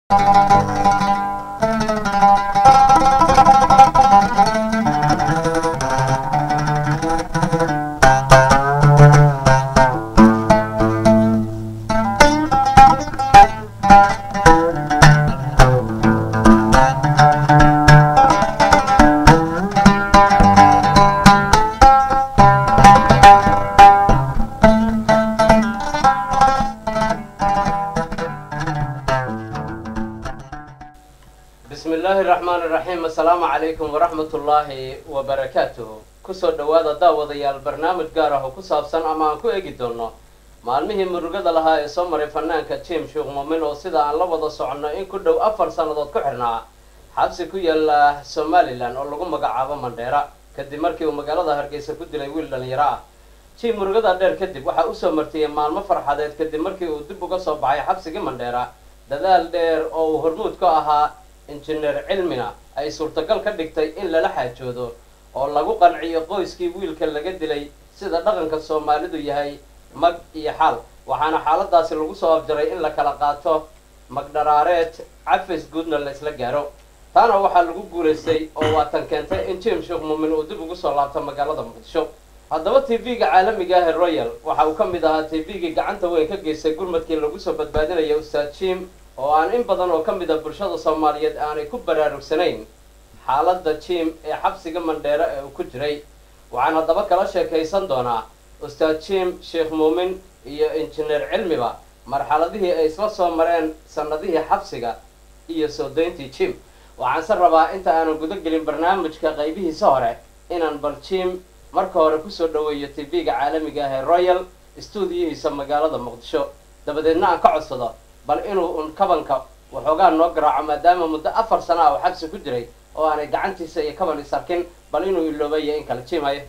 bismi illaahi raxmaan iraxiim assalaamu calaykum waraxmatullaahi wabarakaatuh kusoo dhowaada daawadayaal barnaamij gaar ah oo ku saabsan ama aan ku eegi doono maalmihii murugada lahaa ee soo maray fanaanka jim sheekh muumin oo sida aan la wada soconno in ku dhow afar sannadood ku xidhnaa xabsi ku yaala somalilan oo lagu magacaabo mandheera kadib markii uu magaalada hargeysa ku dilay wiil dhalinyaro ah jim murugada dheer kadib waxaa usoo martiyey maalmo farxadeed kadib markii uu dib uga soo baxay xabsigii mandheera dadaal dheer oo uu hormuud ka ahaa injineer cilmina ay suurtagal ka dhigtay in lala xaajoodo oo lagu qanciyo qoyskii wiilka laga dilay sida dhaqanka soomaalidu yahay mag iyo xaal waxaana xaaladaasi lagu soo afjaray in la kala qaato magdharaareed cafis guudna la isla gaaro taana waxaa lagu guulaystay oo waatan keentay in jim sheekh muumin uu dib ugu soo laabto magaalada muqdisho haddaba t v-ga caalamiga ah ee royal waxa uu ka mid ahaa t v-gii gacanta weyn ka geystay gurmadkii lagu soo badbaadinaya ustaad jim oo aan in badan oo ka mid a bulshada soomaaliyeed aanay ku baraarugsanayn xaaladda jim ee xabsiga mandheero ee uu ku jiray waxaan haddaba kala sheekaysan doonaa ustaad jim sheekh muumin iyo injineer cilmiba marxaladihii ay isla soo mareen sannadihii xabsiga iyo soo dayntii jim waxaanse rabaa inta aanan guda gelin barnaamijka qaybihiisa hore inaan bal jim marka hore kusoo dhoweeyo t v-ga caalamiga ah ee royal stuudiyihiisa magaalada muqdisho dabadeedna aan ka codsado bal inuu un kabanka waxoogaa noo garaaco maadaama muddo afar sana ah oo xabsi ku jiray oo aanay gacantiisa iyo kaban is arkin bal inuu iloobayo in kala jiimayo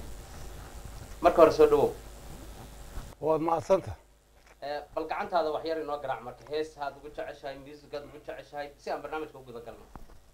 marka hore soo dhawow waad mahadsanta bal gacantaada wax yar inoo garaac marka hees haad ugu jeceshahay musicaad ugu jeceshahay si aan barnaamijka u guda galno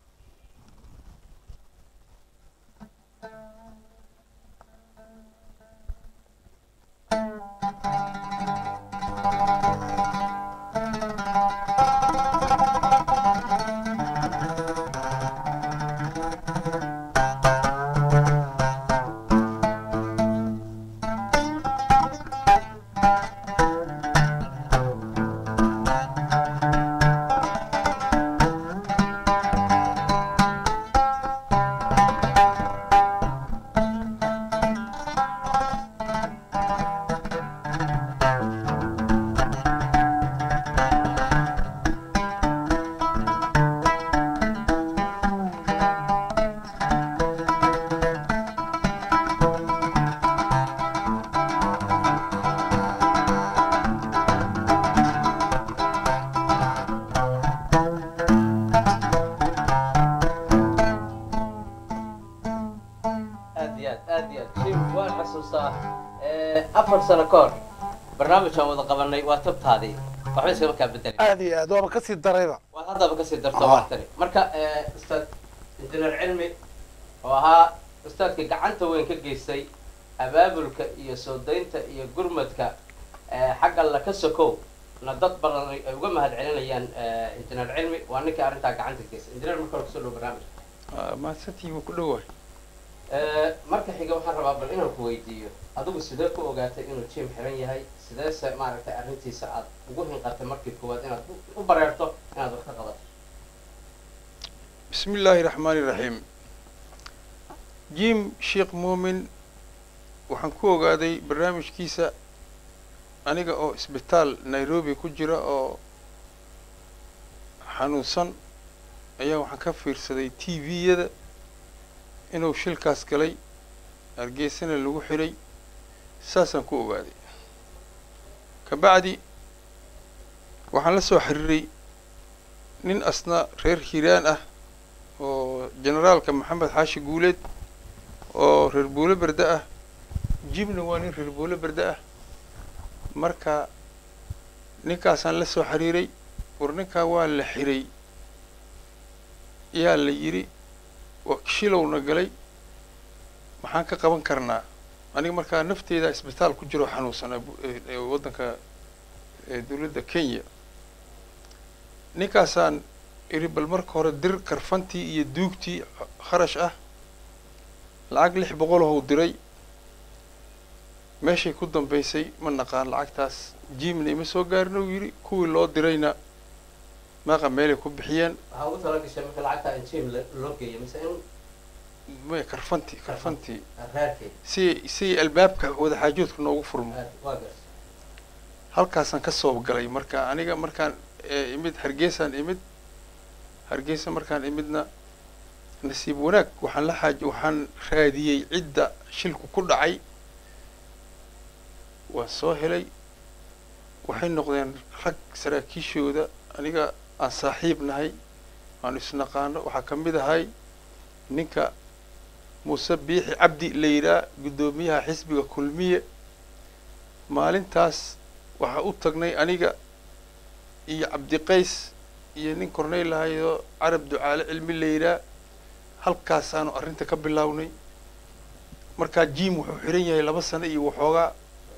aad iyo aad aad iyo aad jim waan xasuustaa afar sano ka hor barnaamijaan wada qabanay waa tabtaadii waxba iskama kaa bedelay aad iyo aad waaba kasii darayba waad haddaba kasii darto Ah. martani marka ustaad injineer cilmi oo ahaa ustaadkii gacanta weyn ka geystay abaabulka iyo soo daynta iyo gurmadka eh, xagga alla ka sokow na dad badan ay uga mahad celinayaan eh, injineer cilmi waa ninkii arrintaa gacanta ka geystay injineer marka hore kusoo dhow barnaamijka mahadsantii wuu ku dhowahay Eh, marka xiga waxaan rabaa bal inaan ku weydiiyo adigu sidee ku ogaatay inuu jim xiran yahay sideese maaragtay arrintiisa aad ugu hinqatay markii koowaad inaad u- u bareerto inaad wax ka qabato bismi illaahi raxmaani raxiim jim sheekh muumin waxaan ku ogaaday barnaamijkiisa aniga oo isbitaal nairobi ku jira oo xanuunsan ayaa waxaan ka fiirsaday t v-yada inuu shilkaas galay hargeysana lagu xiray saasaan ku ogaaday kabacdi waxaan la soo xiriiray nin asna reer hiiraan ah oo generaalka maxamed xaashi guuleed oo reer buulo berde ah jibna waa nin reer buulo berde ah marka ninkaasaan la soo xiriiray war ninkaa waa la xiray yaa la yidhi wa- shilowna galay maxaan ka qaban karnaa aniga markaa nafteeda isbitaal ku jiro xanuunsanaa bu- ee- ee waddanka ee dowladda kenya ninkaasaan iri bal marka hore dir karfantii iyo duugtii kharash ah lacag lix boqolahou diray meeshay ku dambaysay ma naqaan lacagtaas jimna ima soo gaarin uu yidhi kuwii loo dirayna maaqa meelay ku bixiyeen waxaa ugu tala gashay marka lacagta in jim loo geeyo mise in may karfantii karfantii raarkeed si si albaabka wadaxaajoodka noogu furmo waa gas halkaasaan ka soo galay marka aniga markaan eh, imid hargeysaan imid hargeysa markaan imidna nasiib wanaag waxaan la xaaj waxaan raadiyey cidda shilku ku dhacay waan soo helay waxay noqdeen rag saraakiishooda aniga aan saaxiib nahay aan isnaqaano waxaa ka mid ahay ninka muuse biixi cabdi la yidhaah guddoomiyaha xisbiga kulmiye maalintaas waxaa u tagnay aniga iyo cabdiqays iyo nin korneyl lahayoo carab ducaale cilmi la yidhaah halkaasaanu arrinta ka bilownay markaa jim wuxuu xiran yahay laba sano iyo waxoogaa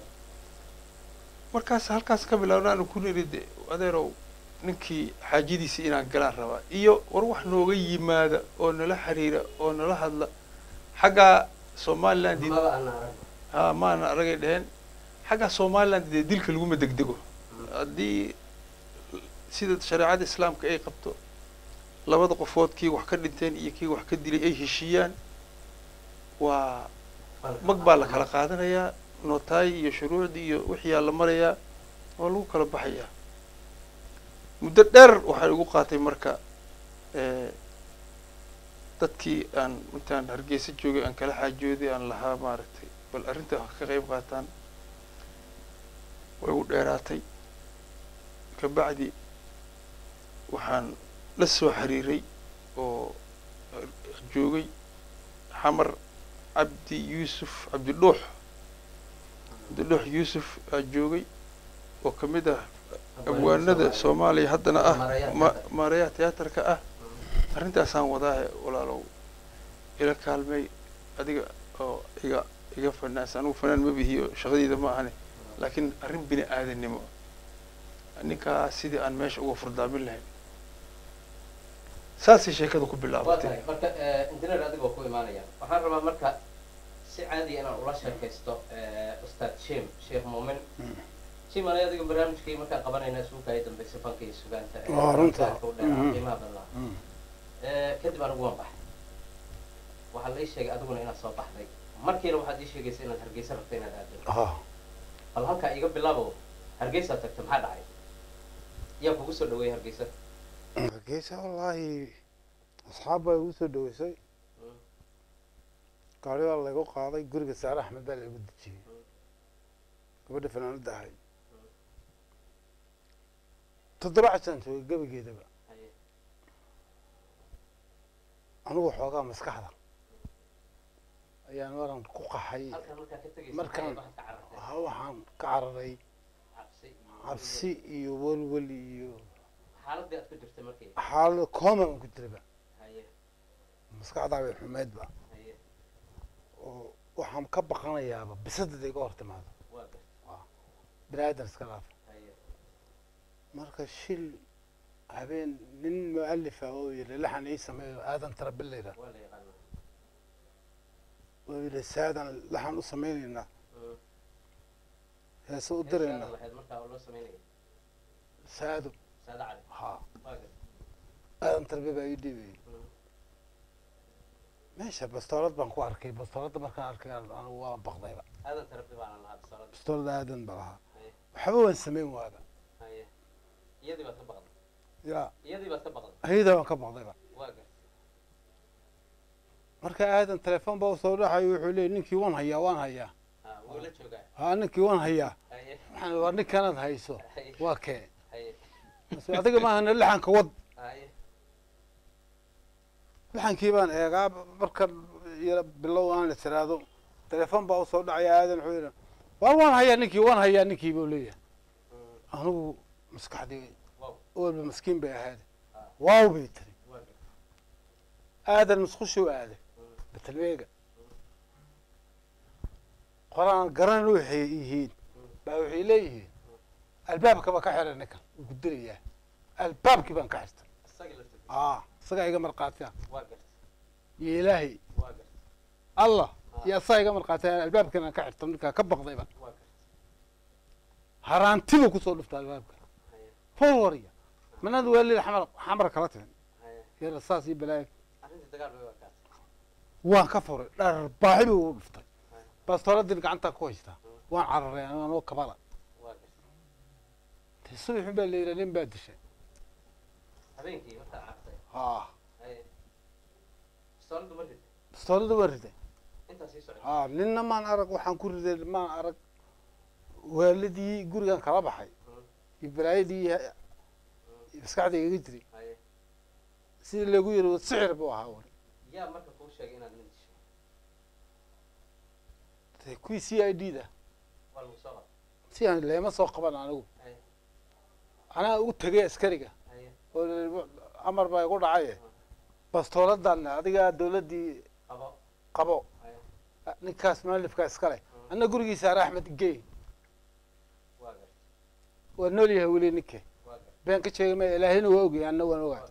markaas halkaas ka bilaawna aanu ku niri de adeerow ninkii xaajadiisii inaan galaan rabaa iyo war wax nooga yimaada oo nala xiriira oo nala hadla xaggaa somaliland maba ana arag ha maana aragay dheheen xaggaa somaliland dee dilka laguma degdego haddii sida shareecada islaamka ay qabto labada qofood kii wax ka dhinteen iyo kii wax ka dilay ay heshiiyaan waa mag baa la kala qaadanayaa nootaay iyo shuruucdii iyo wixiyaa la marayaa waa lagu kala baxayaa muddo dheer waxaa igu qaatay marka eh, dadkii aan intaan hargeysa joogay aan kala xaajooday aan lahaa maaragtay bal arrinta wax ka qayb qaataan way u dheeraatay kabacdi waxaan la soo xiriiray oo joogay xamar cabdi yuusuf cabdidhuux cabdidhuux yuusuf aa joogay oo ka mid ah abwaanada soomaaliya haddana ah ma maareeyaha tiyaatarka ah arrintaasaan wadaahe walaalow ila kaalmay adiga oo iga iga fanaans anigu fanaan ma bihiyo shaqadeyda ma ahane laakiin arrin bini aadannimo ninkaa sidii aan meesha uga furdaamin lahayn saasay sheekada ku waa bilaabatay tahay marka engineer adigoo ku imaanaya waxaan rabaa marka si caadiya inaan ula sheekaysto ustaad jim sheekh muumin jim anay adiga barnaamijkii markaan qabanayna isuuka ay dambeysay fanka iyo sugaanta ee Waa runta. fanka u dheeraa, Mhm. qiimaha badnaa Mm. Eh, kadib anigu waan baxay waxaa la ii sheegay adiguna inaad soo baxday markiina waxaad ii sheegaysa inaad hargeysa rabta inaad aado ha bal halkaa iga bilaabo hargeysaad tagta maxaa dhacay yaa kugu soo dhaweeyay hargeysa hargeysa wallaahi asxaab baa igu soo dhaweysay Mm. gaari baa laygu qaaday guriga saare axmed baa laigu dejiyey gabadha fanaanada ahay toddoba casaan joogay gebageedaba Haye. anigu xoogaa maskaxda ayaan waran ku qaxay halkan markaa ka tegaysa Markaan- maxay waxaad ka carartay ha waxaan ka cararay cabsi iyo cabsi iyo welwel iyo xaaladii aad ku jirtay markii xaalado kooma aan ku jiraba haye maskaxdaa bay xumeydba haye oo waxaan ka baqanayaaba bisadada iga hor timaado waa gar bini aadan iska dhaaf haye marka shil habeen nin mualifa oo yidhi laxan ii sameeyo aadan tarabilayda waa la yaqaanaa oo yidhi saadan laxan u sameynaynaa Mm. heese u Hees diraynaa aad lahayd markaa oo loo sameynayay saado saada cali ha waa gar aadan tarbi baa ii dhiibayay Mm. meesha bastoolad baan ku arkay bastooladda markaan arkay anigu waan baqdayba aadan tarabi baana lahaa bisalada bastoolada aadan ba lahaa haye waxba waan samayn waaba haye iyadii baad ka baqday ya iyadii baad ka baqday ayada waan ka baqdayba waa gar marka aadan telefoon baa usoo dhaxayo wuxuu leeyay ninkii waan hayaa waan hayaa ha wuu la joogaa ha ninkii waan hayaa haye waxaan waa ninkanaad hayso haye waa kee haye Mase adiga maahana laxanka wad haye laxankii baan eegaa marka yara bilow aan tiraahdo telefoon baa usoo dhacaya aadan wuxuu yidhi waan waan hayaa ninkii waan hayaa ninkii buu leeyahay Mm. anigu maskaxdii wow walba maskiin bay ahayd Ah. waaw bay tiri waa gar aadan musqushuu aaday Mm. betelweega qoraan garan waxay yihiin baa waxay leeyihiin albaabkaba ka xiray ninkan wuu ku dirayaa albaabkii baan ka xirtay isagii laftirkiisa aa isagaa iga markhaatiya waa garta iyo ilaahay waa garta allah Ah. iyo asagaa iga markhaatiya albaabkan aan ka xirto ninkaa ka baqdayba waa garta haraantibu kusoo dhufta albaabka haye forwarya manad waalid xamar xamar kala tihin haye yar saas iyo balaayo arrintii dagaal bay wakaatay waan ka furay dharbaaxi buu ugu dhuftay Ay. bastooladin gacantaa ku haystaa waan cararay anoo kabala waa garta de subaxin baa la yidhi nin baa dishay habeenkii markaa cartay haa haye pistooladu ma rid bastoolada waa riday intaa sii socday haa ninna maan arag waxaan ku riday maan arag waalidii gurigan kala baxay Mm. iyo balaayadii iyo maskaxda igaga jiray haye sidii lagu yiri sixir buu ahaa wali yaa marka kuu sheegay inaad nin dishay de kuwii c i d da waa lagu soo qabtay si aan leema soo qaban anigu haye anaa ugu tegay askariga haye oo la yidhi, amar baa igu dhacaye bastooladan adigaa dawladdii qabo qabo haye ninkaas maalifkaa iskale anna gurigiisa ar axmed gey waa garta waa nool yahay weli ninke waa garta been ka sheegay maya ilaahina waa ogyahay anna waan waa ogaa garta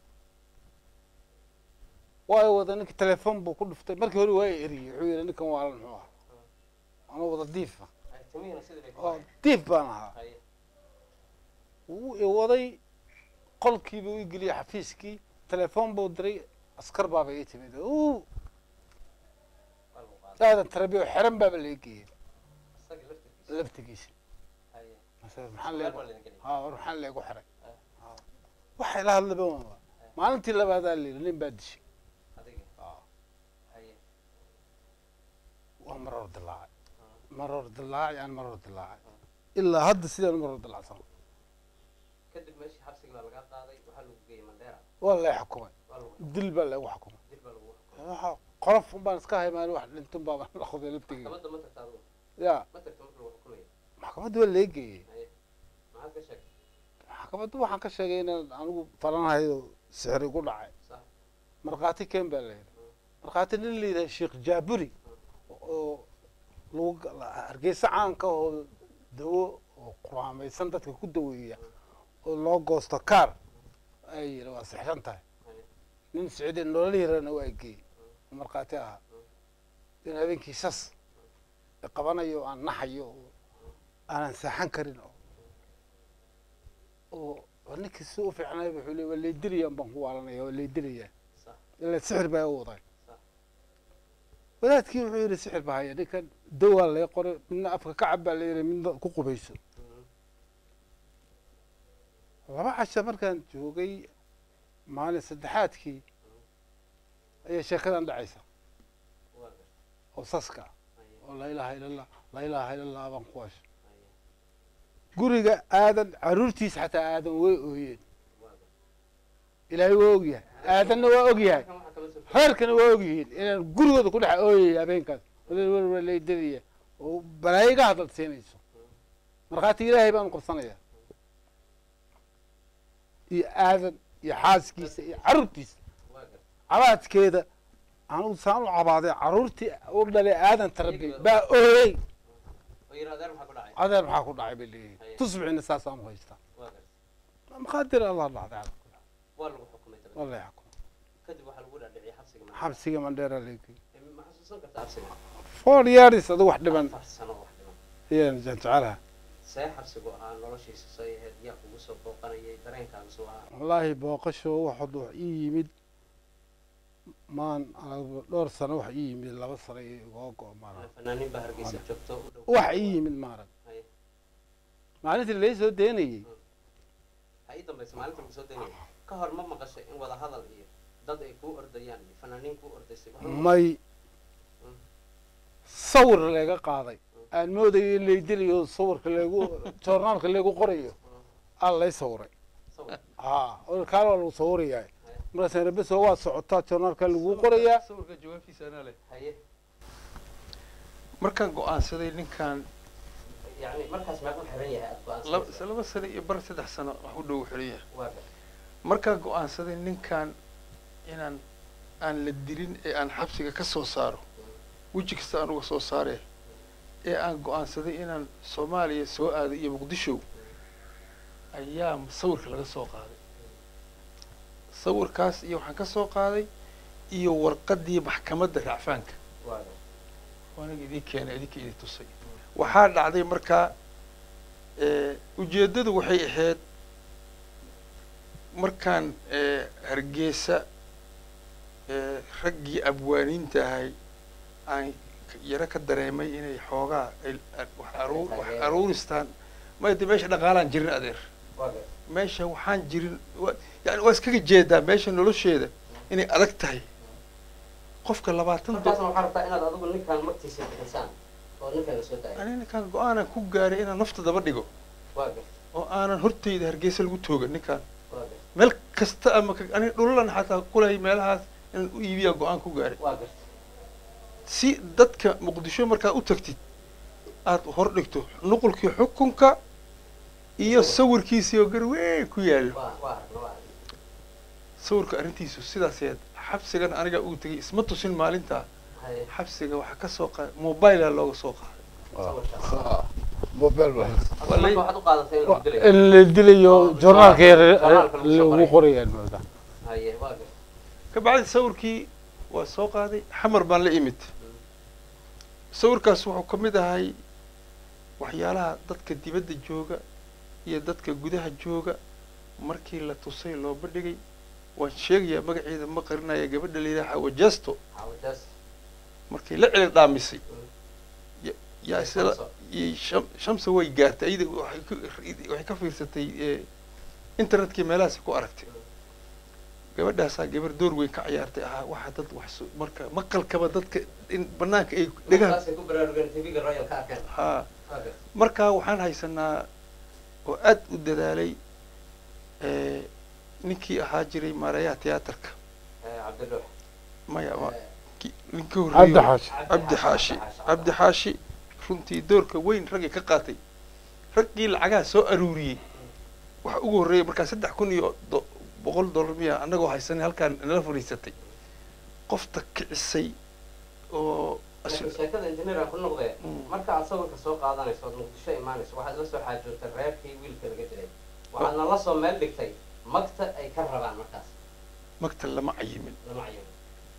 waayo wada ninka telefoon buu ku dhuftay markii hore waa eriyey wuxuu yidhi ninkan waalan muxuu ahaa anuu wada diifa haye timihiina sidii bay ku oo hayeen diif baan ahaa haye wuu i waday qolkiibuu i geliyey xafiiskii telefoon buu diray askar baaba ii timid uu waa lagu qaaday aadan tarabiyo xeran baaba laga geeyey isaga laftirkiisa laftigiisa haye mase maxaa meel leegu baa laydin geliyay haa war maxaa leegu xiray Ah. Haa. waxay la hadlaba waa maalintii labaadaa la yidhi nin baa dishay adiga Aa. haye waa maroor dilaacay Ah. maroor dilaacay aan maroor dilaacay ilaa hadda sidaan u maroor dilaacsan kadib meeshii xabsigii baa laga qaaday waxaa lagu geeyey mandheera waa lay xukumay waa lagu dil baa lagu xukumay dil baa lagu xukumay waxa qolof un baan iska haymaan wax dhintun baa noqday laftigeyga maxkamadda ma tagta adigu ya ma tagta marka lagu xukumayo maxkamadda waa laga geeyey haye maxaad ka sheegtay maxkamadda waxaan ka sheegay inaan anigu falanahayo sixir igu dhacay sax markhaati keen baa la yidhi markhaati nin la yidhaha sheekh jaaburi oo lagu hargeysa caanka oo dawo oo quraamaysan dadka ku daweeya oo loo goosto kaar ay yidhi waa sixran tahay haye nin sicidi nolol yarana waa geeyey oo markhaati ahaa in habeenkii sas qabanayo aan naxayo oo aanan saaxan karin oo oo oo ninkii si u fiicnay wuxuu le waa laydiliyaan baan ku waalanaya waa laydiliyaa sax ila sixir baa u waday sax wadaadkii wuxuu yidhi sixir baa haya ninkan dawaa laga qoray midna afka ka cab baa la yidhi midna ku qubayso Mhm. laba casha markaan joogay maalin saddexaadkii ayaa sheekadan dhacaysa waa garta oo saska ah haye oo laa ilaaha ila allah laa ilaaha ila allah baan ku hasho haye guriga aadan caruurtiisa xataa aadan way ooyeen waa garta ilaahay waa ogyahay aadanna waa ogyahay kan waxaa kama soo reerkana waa ogyihiin inaan gurigooda ku dhex ooyaya habeenkaas wala laydadiya oo balaayo ga hadal siinayso markhaati ilaahay baan qabsanaya iyo aadan iyo xaaskiisa iyo caruurtiisa waa garta cabaadkeeda anugu saan u cabaaday caruurtii u dhalay aadan tarabi baa ooyey oo yidhi adeer maxaa ku dhacay adeer maxaa ku dhacay bay leeyihin Haye. tusbixina saasaan u haystaa waa garta maqaadir allah dhacday waa lagu xukumay dabadii wallahi xukuma kadib waxaa lagu dhaadhiciyay xabsiga mandheera xabsiga mandheera leegi Eh, ma xasuusan karta xabsiga four years adu wax dhiban afar sano wax dhiban ayaan jecelaha see xabsigu ahaa noloshiisa say ahayd yaa kugu soo booqanayay dareenkaaga soo ahaa wallaahi booqasho waxad wax ii yimid maan anigu dhowr sano wax ii yimid laba sano iyo igoo go maara fanaaniin baa hargeysa joogto u dhow wax ii yimid maarag haye maalintii lay soo daynayey ha ii dambaysa maalinta lagu soo daynaya ka hor ma maqashay in wada hadal iyo dad ay kuu ordayaan iyo fanaaniin kuu ordaysay wax ma- may sawir laga qaaday aan moodayo in lay dilayo sawirka lagu joornaalka lagu qorayo aa lay sawiray sawir haa oo kaan waa lagu sawirayaa markaas rabeso waa socotaa joornaalka lagu qorayaa sawirka jawaabtiisa anaa leh haye markaan go-aansaday ninkan yani markaas meequu xiran yahay aad laba go-aansanaysa laba sano iyo bar saddex sano wax u dhow xiran yahay waa gar markaan go-aansaday ninkan inaan aan la dilin ee aan xabsiga ka soo saaro weji kasta aan uga soo saaree ee aan go-aansaday inaan soomaaliya soo aado iyo muqdisho ayaa sawirka laga soo qaaday sawirkaas iyo waxaan ka soo qaaday iyo warqaddii maxkamadda racfaanka waa gar waanaga idin keenay idinka idin tusay waxaa dhacday markaa eh, ujeeddadu waxay ahayd markaan eh, hargeysa eh, raggii abwaaniinta ahay aan k- yaro ka dareemay inay xoogaa ay- a- wax aruur- wax Taageero. aruuristaan mayde meesha dhaqaalaan jirin adeer waa gar meesha waxaan jirin wa- yani waa iskaga jeedaa meesha nolosheeda inay adag tahay qofka labaatan do- markaasna waxaa rabtaa inaad adigu ninkaan magtiisa bixisaan oo ninkaan la soo daaya ani ninkaan go-aanan ku gaaray inaan nafta daba dhigo waa gar oo aanan hortayda hargeysa lagu toogan ninkaan waa gar meel kasta ama ka- ani dhulalan xataa kulay meelahaas inaan u iibiyaa go-aan ku gaaray waa gar si dadka muqdisho markaa u tagtid aad hor dhigto nuqulkii xukunka iyo sawirkiisii oo garweyn ku yaallo waa waa aragna waa aragna sawirka arrintiisu sidaaseed xabsigan aniga uu tegay isma tusin maalintaa haye xabsiga waxaa ka soo qaaday mobilea looga soo qaaday sawirkaas mobile waa Hadda marka waxaad u qaadatay in lagu dilayo in la dilayo Oh, joornaalka yar joornaalka lagu soo lagu qoray. qorayaan moodaa haye waa gar ka bacdi sawirkii waa soo qaaday xamar baan la imid sawirkaas wuxuu ka mid ahay waxyaalaha dadka dibadda jooga iyo dadka gudaha jooga markii la tusay loo bandhigay waan sheegayaa magaceeda ma qarinaya gabadha la yidhaha xawajasto xawadaas markii la celi dhaamisay ya- yaa isla Shamso. iyo sham- shamsa way gaartay iyada waxay ku- waxay ka fiirsatay eh, internetkii meelahaasi ku aragtay gabadhaasaa gabar door weyn ka ciyaartay ahaa waxaa dad wax soo- marka maqalkaba dadka in banaanka ay dhegaha markaasay ku baraarugeen tv-ga royal ka arkeen haa waa gar markaa waxaan haysanaa oo aad u dadaalay eh, ninkii ahaa jiray maareeyaha tiyaatarka Eh, cabdiluux maya ma Eh, ki- ninka cabdi horreeyo xaashi cabdi xaashi cabdi xaashi runtii doorka weyn raggii ka qaatay raggii lacagaha soo aruuriyey waxa ugu horreeyay markaa saddex kun iyo do- boqol dollar miya annagoo haysanay halkaan nala fadhiisatay qofta kicisay oo as- laakiin sheekada engineer aan ku noqdee Mm. marka aad sawirka soo qaadanayso ood muqdisho imaanayso waxaad la soo xaajootay reerkii wiilka laga dilay waxaadna la soo meel dhigtay magta ay ka rabaan markaas magta lama cayimin lama cayimo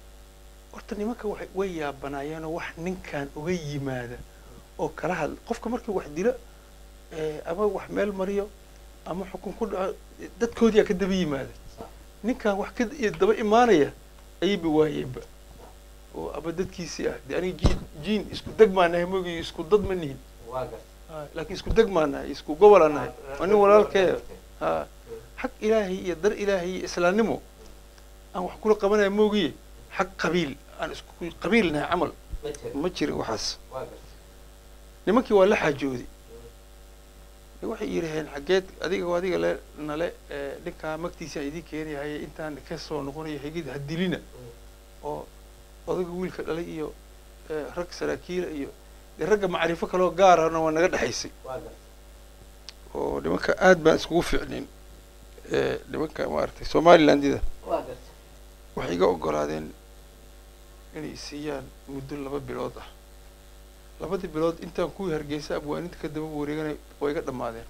horta nimanka waxay way yaabanaayeenoo wax ninkan uga yimaada oo kala hadla qofka markii wax dilo eh, ama wax meel mariyo ama xukun ku dhaco eh, dadkoodiyaa ka daba yimaada Sax. ninkan wax ka i- daba imaanaya ayayba waayeenba oo ama dadkiisii ah de aniga jiin jiin isku deg maa nahay mogi isku dad ma nihin waa gar Ah, laakiin isku deg maa nahay isku gobol aa nahay waa nin walaalkee ha xag ilaahay iyo dar ilaahay iyo islaamnimo aan wax kula qabanaya moogiye xag qabiil aan isku qabiil nahay camal ma jiro ma jirin waxaas waa gar nimankii waa la xaajooday waxay yidhaheen xaggeed adiga oo adiga le nale eh, ninkaa magtiisa idin keenayahay intaan ka soo noqonayo xigid ha dilina oo odaga wiilka dhalay iyo eh, rag saraakiila iyo dee ragga macrifo kaloo gaarana waa naga dhexaysay waa gar oo nimanka aad baan iskugu fiicnin eh, nimanka maaragtay somalilandida waa gar waxay iga ogolaadeen inay siiyaan muddo laba bilood ah labadii bilood intaan kuwii hargeysa abwaaninta ka daba wareeganay waa iga dhammaadeen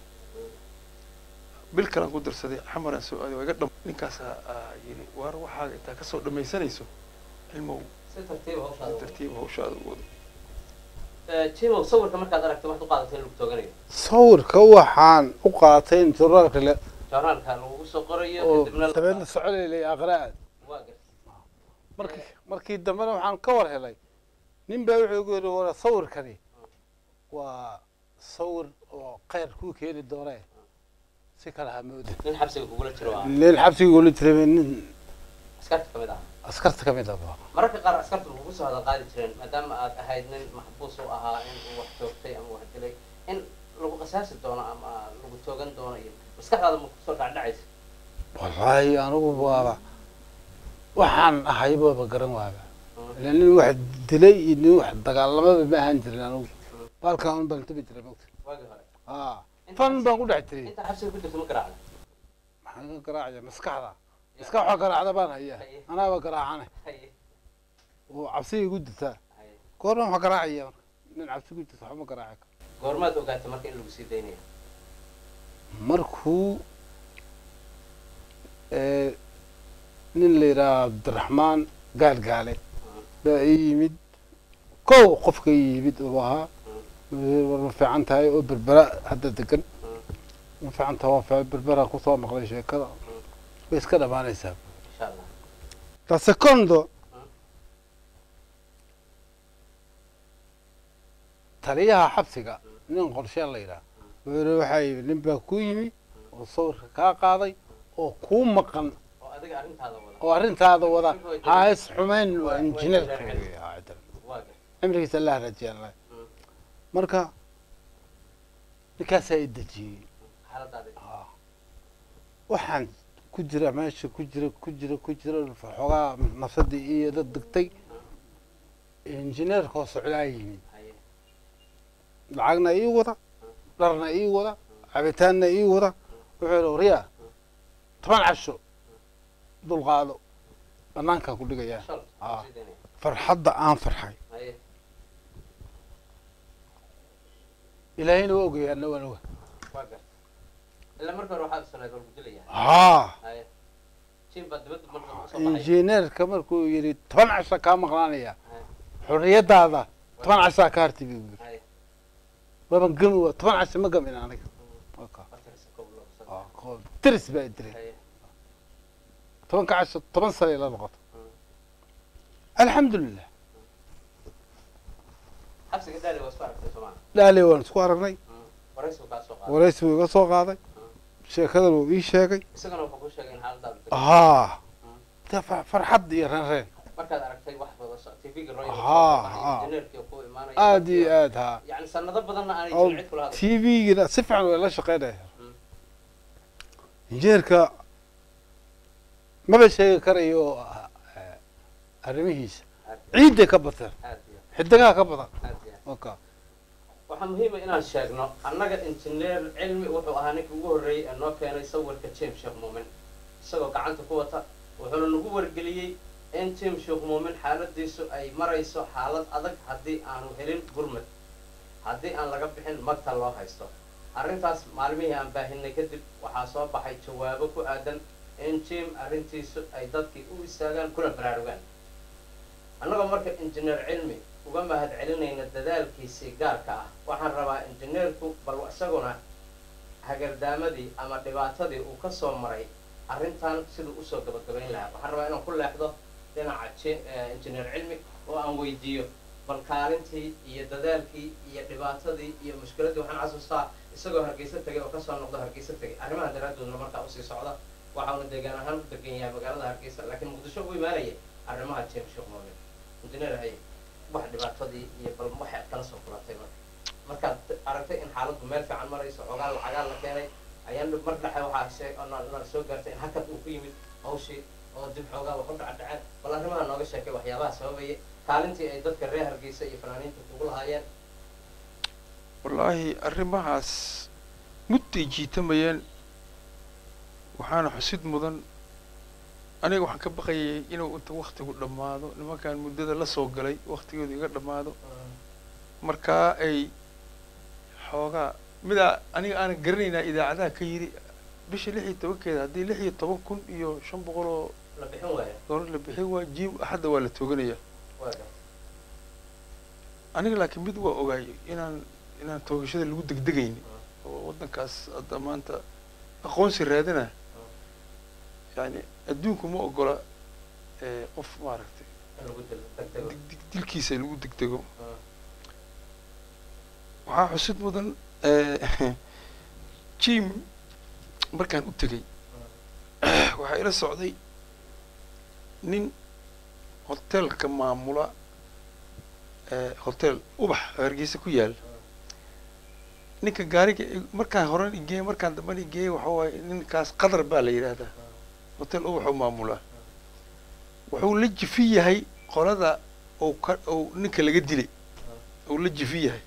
bil kalaan ku darsaday xamaraan soo aaday waa iga dham ninkaasaa aa yidhi waar waxaaga intaa kasoo dhammaysanayso cilmow si tartiiba si hawshaada tartiib hawshaada u wado jimow sawirka markaad aragtay waxaad u qaadatay in lagu tooganayo sawirka waxaan u qaatay in joornaalka le joornaalka lagugu soo qorayo oo kadibna la- dabeedna socolay aqraad waa gar markii markii dambena waxaan ka war helay nin baa wuxuu igu yidhi wara sawirkani waa sawir oo khayr kuu keeni doonee si kale ha moodin nin xabsiga kugula jiro waa nin xabsiga ula jiray nin askarta kamid ah askarta ka mid ah mararka qaar askarta lagu soo hadal qaadi jireen maadaama aad ahayd nin maxbuus u ahaa in uu wax toogtay ama wax dilay in lagu qasaasi doono ama lagu toogan doono iyo maskaxdaada ma kusoo dhacdhacaysa wallaahi anigu waaba waxaan ahay baaba garan waaba ila nin wax dilay iyo nin wax dagaalamaba ma ahaan jirin anigu baalkan un baan tabi jiray mogta waagii hore aa fan baan ku dhex jiray inta xabsiga ku jirta ma garaacda maxaan ka garaacaya maskaxda maskax wax garaacda baan hayaa anaaba garaacane haye oo cabsiga igu jirtaa haye goorma wax garaacaya marka nin cabsi ku jirta waxba garaaci karo goormaad ogaatay marka in lagu sii daynaya markuu ee, nin la yidhaha cabdiraxmaan gaalgaale baa ii yimid kow qofka ii yimid uu ahaa war ma fiican tahay oo berbera hadda degan ma fiican tahay waa fiican berbera kusoo maqlay sheekada way iska dhamaanaysaa insha allah la secondo taliyaha xabsiga nin qorshe la yidhaha wuxuu yidhi waxaa yimi nin baa ku yimi oo sawirka kaa qaaday oo kuu maqan oo adiga arrintaada wada oo arrintaada wada ha is xumayn waa Waa- injineerka waa weeye, haa, cidan. waa gar cimrigiisa allah rajeynayo Mm. marka ninkaasaa i dejiyey xaaladaada Ah. waxaan ku jira meesha ku jira ku jira ku jira xoogaa nafsadii iyo dad degtay injineerka oo socdaa yimid haye lacagna ii wada dharna ii wada cabitaanna ii wada wuxuu yidhi waryaa toban casho dulqaado banaankaan ku dhigayaa shal Ah. sideenay farxadda aan farxay haye ilaahayna waa ogaya anna waan oga waa gar ilaa marka hore waxaad sanayd waa gudilaya haa haye jim baa dibadda marka soo baxay injineerka markuu yidhi toban casho kaa maqnaanaya haye xorriyadaada toban cashaa ka harti buu yidhi haye waban gami wa toban casho ma gamin aniga Waka. watarisa kow loo soo Ah, qo- diris baa i dilay haye tobanka casho toban sano ila noqoto alxamdulilah xabsiga daali waa isku aragtay soomaa dhaale waan isku aragnay waraysigu kaa soo qaaday waraysi buu iga soo qaaday sheekadan uu ii sheegay isagana wuxuu ku sheegay in xaaladaada degto. haa de fa- farxad iyo reenreen markaad aragtay wax badan so tvga royal Haa, haa. injineerkii ku imaanaya aada iyo aad haa yani sanado badanna aanay oo jirin cid kula hadlay t v-gina si fiican way la shaqeynaya Mm. injineerka maba sheegi karayo eh, arrimihiisa ciidday ka bateen aad iyo xidigaha ka badan aad iyo waka waxaa muhiima inaan sheegno annaga injineer cilmi wuxuu ahaa ninkii ugu horreeyey ee noo keenay sawirka james sheekh muumin isagoo gacanta ku wata wuxuuna nagu wargeliyey in james sheekh muumin xaaladiisu ay marayso xaalad adag haddii aanu helin gurmad haddii aan laga bixin magta loo haysto arrintaas maalmihii aan baahinay kadib waxaa soo baxay jawaabo ku aadan in jim arrintiisu ay dadkii u istaagaan kuna baraarugaan annagoo marka injineer cilmi uga mahad celinayna dadaalkiisii gaarka ah waxaan rabaa injineerku bal isaguna hagardaamadii ama dhibaatadii uu ka soo maray arrintan siduu usoo gabagabayn lahaa waxaan rabaa inaan ku leexdo dhinaca ji- eh, injineer cilmi oo aan weydiiyo bal kaalintii iyo dadaalkii iyo dhibaatadii iyo mushkiladdii waxaan xasuustaa isagoo hargeysa tegay oo kasoo noqdo hargeysa tegay arrimaha daraaddoodna markaa usii socda waxauna deegaan ahaan u degan yahay magaalada hargeysa laakiin muqdisho u imaanaya arrimaha james sheekh moomin injineer haye wax dhibaatadii iyo bal waxay kala soo kulatay marka markaad aragtay in xaaladdu meel fiican marayso xoogaa lacagaa la keenay ayaan mar dhexe waxaa shee oo na- na soo gaartay in hakad uu ku yimid hawshii oo dib xoogaa wax u dhacdhaceen bal arrimaha nooga sheekay waxyaabaha sababaya kaalintii ay dadka reer hargeysa iyo fanaaniinta kugu lahaayeen wallaahi arrimahaas mudday jiitamayeen waxaana xusid mudan aniga waxaan ka baqayay inuu inta waktigu dhammaado nimankan muddada la soo galay waktigooda iga dhammaado markaa ay xoogaa midaa aniga aanan garanaynaa idaacadaha ka yidhi bisha lix iyo tobankeeda haddii lix iyo toban kun iyo shan boqol oo la bixin waaya doolar la bixin waa jiim axadda waa la tooganaya waaga aniga laakiin mid waa ogaay inaan inaan toogashada lagu degdegayni oo waddankaas hadda maanta aqoonsi raadina yani adduunku ma ogola eh, qof maaragtay in lagu dil degdego dig- dig- dilkiisa lagu degdego Mm. waxaa xusid mudan eh, jim markaan u tegey waxaa ila socday nin hotelka maamula eh, hotel ubax oo hargeysa ku yaal ninka gaariga i- markaan horan igeeyey markaan dambana igeeyey waxa waaye ninkaas qadar baa la yidhaahdaa hotel ubax oo maamula wuxuu la jifi yahay qolada uu ka uu ninka laga dilay uu la jifi yahay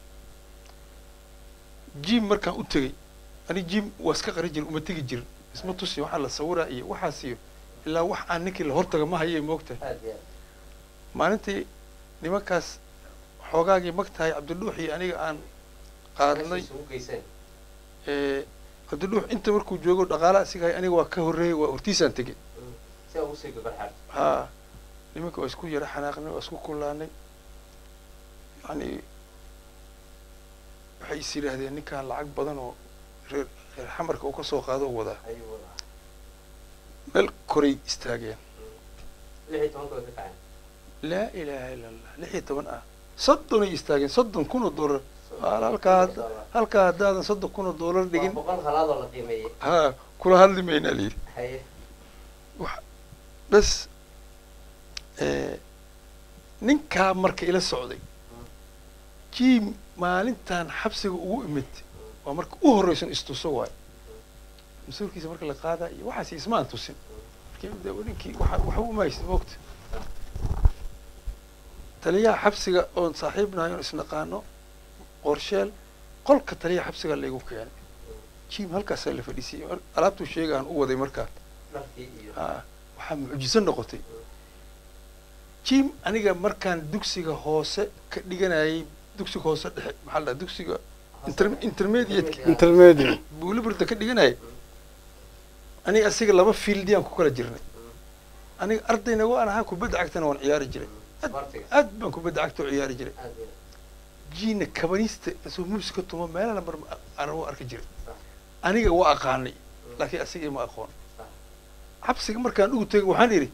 jim markaan u tegey ani jim waa iska qari jirin uma tegi jirin isma tusi waxaa la sawiraa iyo waxaas iyo ilaa wax aan ninkii la hortaga ma hayay moogtahay aad iyo aad maalintii nimankaas xoogaagii magtahay cabdidhuux iyo aniga aan qaadnay meesha isugu geyseen ee, cabdidhuux inta markuu joogo dhaqaala asigahay aniga waa ka horreeyey waa hortiisaan tegey si ugu sii gabarxaarto haa nimanka waa isku yara xanaaqnay waa isku kullaanay yani waxay is yidhaahdeen ninkaan lacag badan oo reer reer xamarka uu ka soo qaado u wadaa ayuu wadaa meel koray istaageen lix iyo tobanka way ka kaceen laa ilaaha ila allah lix iyo toban ah soddonay istaageen soddon kun oo dollar Waa halkaa hadda halkaa haddaadan soddon kun oo dollar waa dhigin boqol halaadoo la qiimeeyey haa kula hadli maynaa layidhi haye bas ninkaa marka ila socday jiim maalintan xabsiga ugu imid waa marka u horreysan istuso waay mas-uulkiisa marka la qaadaa iyo waxaas ismaan tusin markii de ninkii waxa waxa u mahaysta moogta taliyaha xabsiga oon saaxiibnahay oon isnaqaano qorsheel qolka taliyaha xabsiga laygu keenay jiim halkaasaa la fadhiisiyey mar- alaabtuu sheega aan u waday markaa dharkii iyo haa waxaa mucjiso noqotay jim aniga markaan dugsiga hoose ka dhiganayay dugsiga hoose dhexe maxaa la dhaha dugsiga inter- intermediate intermediate buuliburda ka dhiganayay aniga asiga laba fieldiaan ku kala jirnay aniga ardayna waan ahaa kubadda cagtana waan ciyaari jiray isboortiga aad baan kubadda cagta u ciyaari jiray aad iyo jiina kabanista isoo muusika tumo meelana mar aan u arki jiray aniga waa aqaanay laakiin asiga ma aqoon xabsiga markaan ugu tegay waxaan idhi